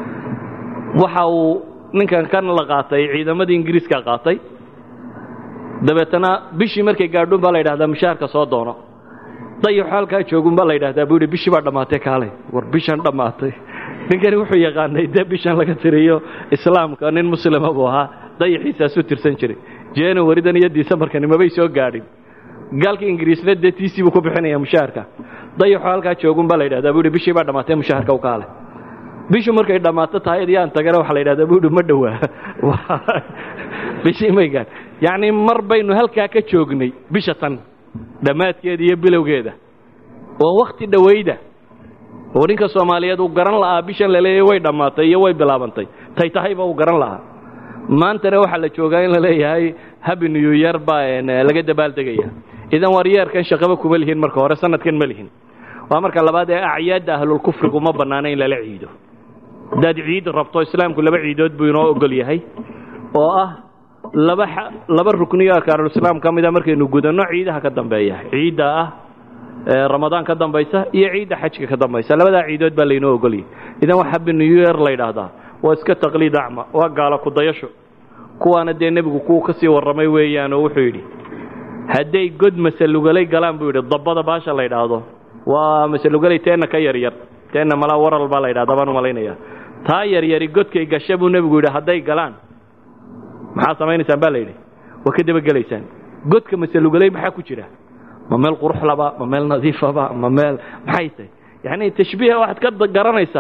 Speaker 2: waxa uu ninkan kan la qaatay ciidamadii ingiriiska qaatay dabeetana bishii markay gaadhuun baa la yidhahdaa mushaharka soo doono dayaxo halkaa joogun baa la yidhahdaa buu yidhi bishii baa dhammaatay kaalay war bishan dhammaatay ninkani wuxuu yaqaanay dee bishan laga tiriyo islaamka nin muslima buu ahaa dayaxiisaasuu tirsan jiray januaridan iyo decembarkani mabay soo gaadhin gaalka ingiriisna dee tiisii buu ku bixinaya mushaharka dayaxo halkaa joogun baa la yidhahdaa buu yidhi bishii baa dhammaatay mushaharka u kaalay bishu markay dhammaato tahay id yaan tagana waxaa la yidhahdaa buu yidhi ma dhowaa bishii may gaadh yacni mar baynu halkaa ka joognay bisha tan dhammaadkeeda iyo bilowgeeda oo wakhti dhowayda oo ninka soomaaliyeed uu garan la'aa bishan la leeyahay way dhammaatay iyo way bilaabantay tay tahayba uu garan la'aa maantana waxaa la joogaa in la leeyahay habi new year baa laga dabaaldegaya idan war yeerkan shaqaba kuma lihin marka hore sanadkan ma lihin waa marka labaad ee acyaadda ahlulkufrigu ma bannaana in lala ciido haddaad ciid rabto islaamku laba ciidood buu inoo ogol yahay oo ah laba laba rukniyo arkaanulislaam ka mida markaynu gudanno ciidaha ka dambeeya ciidda ah ramadaan ka dambaysa iyo ciidda xajka ka dambaysa labadaa ciidood baa laynoo ogolyahy idan wax habi new year la yidhaahdaa waa iska taqliid acma waa gaala kudayasho kuwaana dee nebigu kuwa ka sii warramay weeyaan oo wuxuu yidhi hadday god masalugalay galaan buu yidhi dabbada baasha la yidhaahdo waa masalugalay teenna ka yaryar teenna malaa waral baa la yidhahda baan u malaynaya taa yaryari godkay gasha buu nebigu yidhi hadday galaan maxaa samaynaysaan baa la yidhi waa ka dabagelaysaan godka masalugalay maxaa ku jira ma meel quruxlaba ma meel nadiifaba ma meel maxay tahay yacni tashbiiha waxaad ka garanaysaa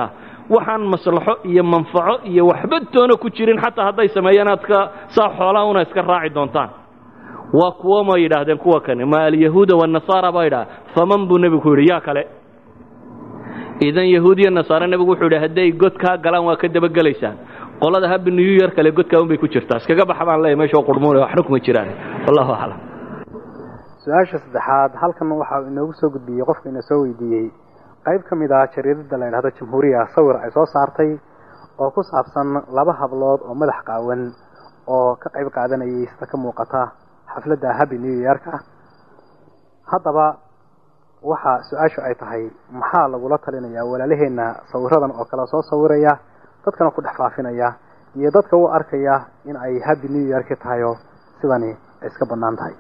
Speaker 2: waxaan maslaxo iyo manfaco iyo waxba toona ku jirin xataa hadday sameeyaan aad ka saa xoolaha una iska raaci doontaan waa kuwo ma yidhaahdeen kuwa kani ma alyahuuda wanasaara baa yidhaha faman buu nebigu ku yidhi yaa kale idan yahuud iyo nasaare nebigu wuxuu yidhi hadday god kaa galaan waa ka dabagelaysaan qolada habi new year kale godkaa un bay ku jirtaa iskaga baxa baan leeyahy meesha qurmuune waxna kuma jiraan wallahu aclam
Speaker 1: su-aasha saddexaad halkan waxa inoogu soo gudbiyey qofka ina soo weydiiyey qayb ka mid ah jariidada la yidhahdo jamhuuriya sawir ay soo saartay oo ku saabsan laba hablood oo madax qaawan oo ka qayb qaadanayay sida ka muuqata xafladda habi new yearka haddaba waxa su-aashu ay tahay maxaa lagula talinayaa walaalaheenna sawiradan oo kale soo sawiraya dadkana ku dhex faafinaya iyo dadka u arkaya in ay habi new yearki tahayo sidani ay iska bannaan tahay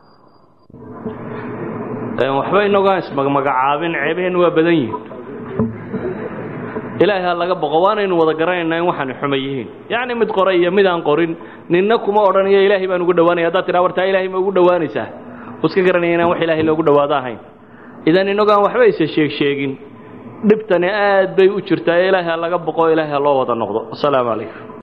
Speaker 2: waxba inagoaan ismagmagacaabin ceebaheenna waa badan yihin ilaahay ha laga boqo waanaynu wada garanaynaa in waxaani xuma yihiin yacni mid qoray iyo mid aan qorin ninna kuma odhanayo ilaahay baan ugu dhawaanaya haddaad tidhaa wartaa ilaahay ma ugu dhawaanaysaa u iska garanaya inaan wax ilaahay loogu dhawaado ahayn idan inagoaan waxba isa sheeg sheegin dhibtani aad bay u jirtaa ee ilaahay ha laga boqo ilaahay ha loo wada noqdo wasalaamu calaykum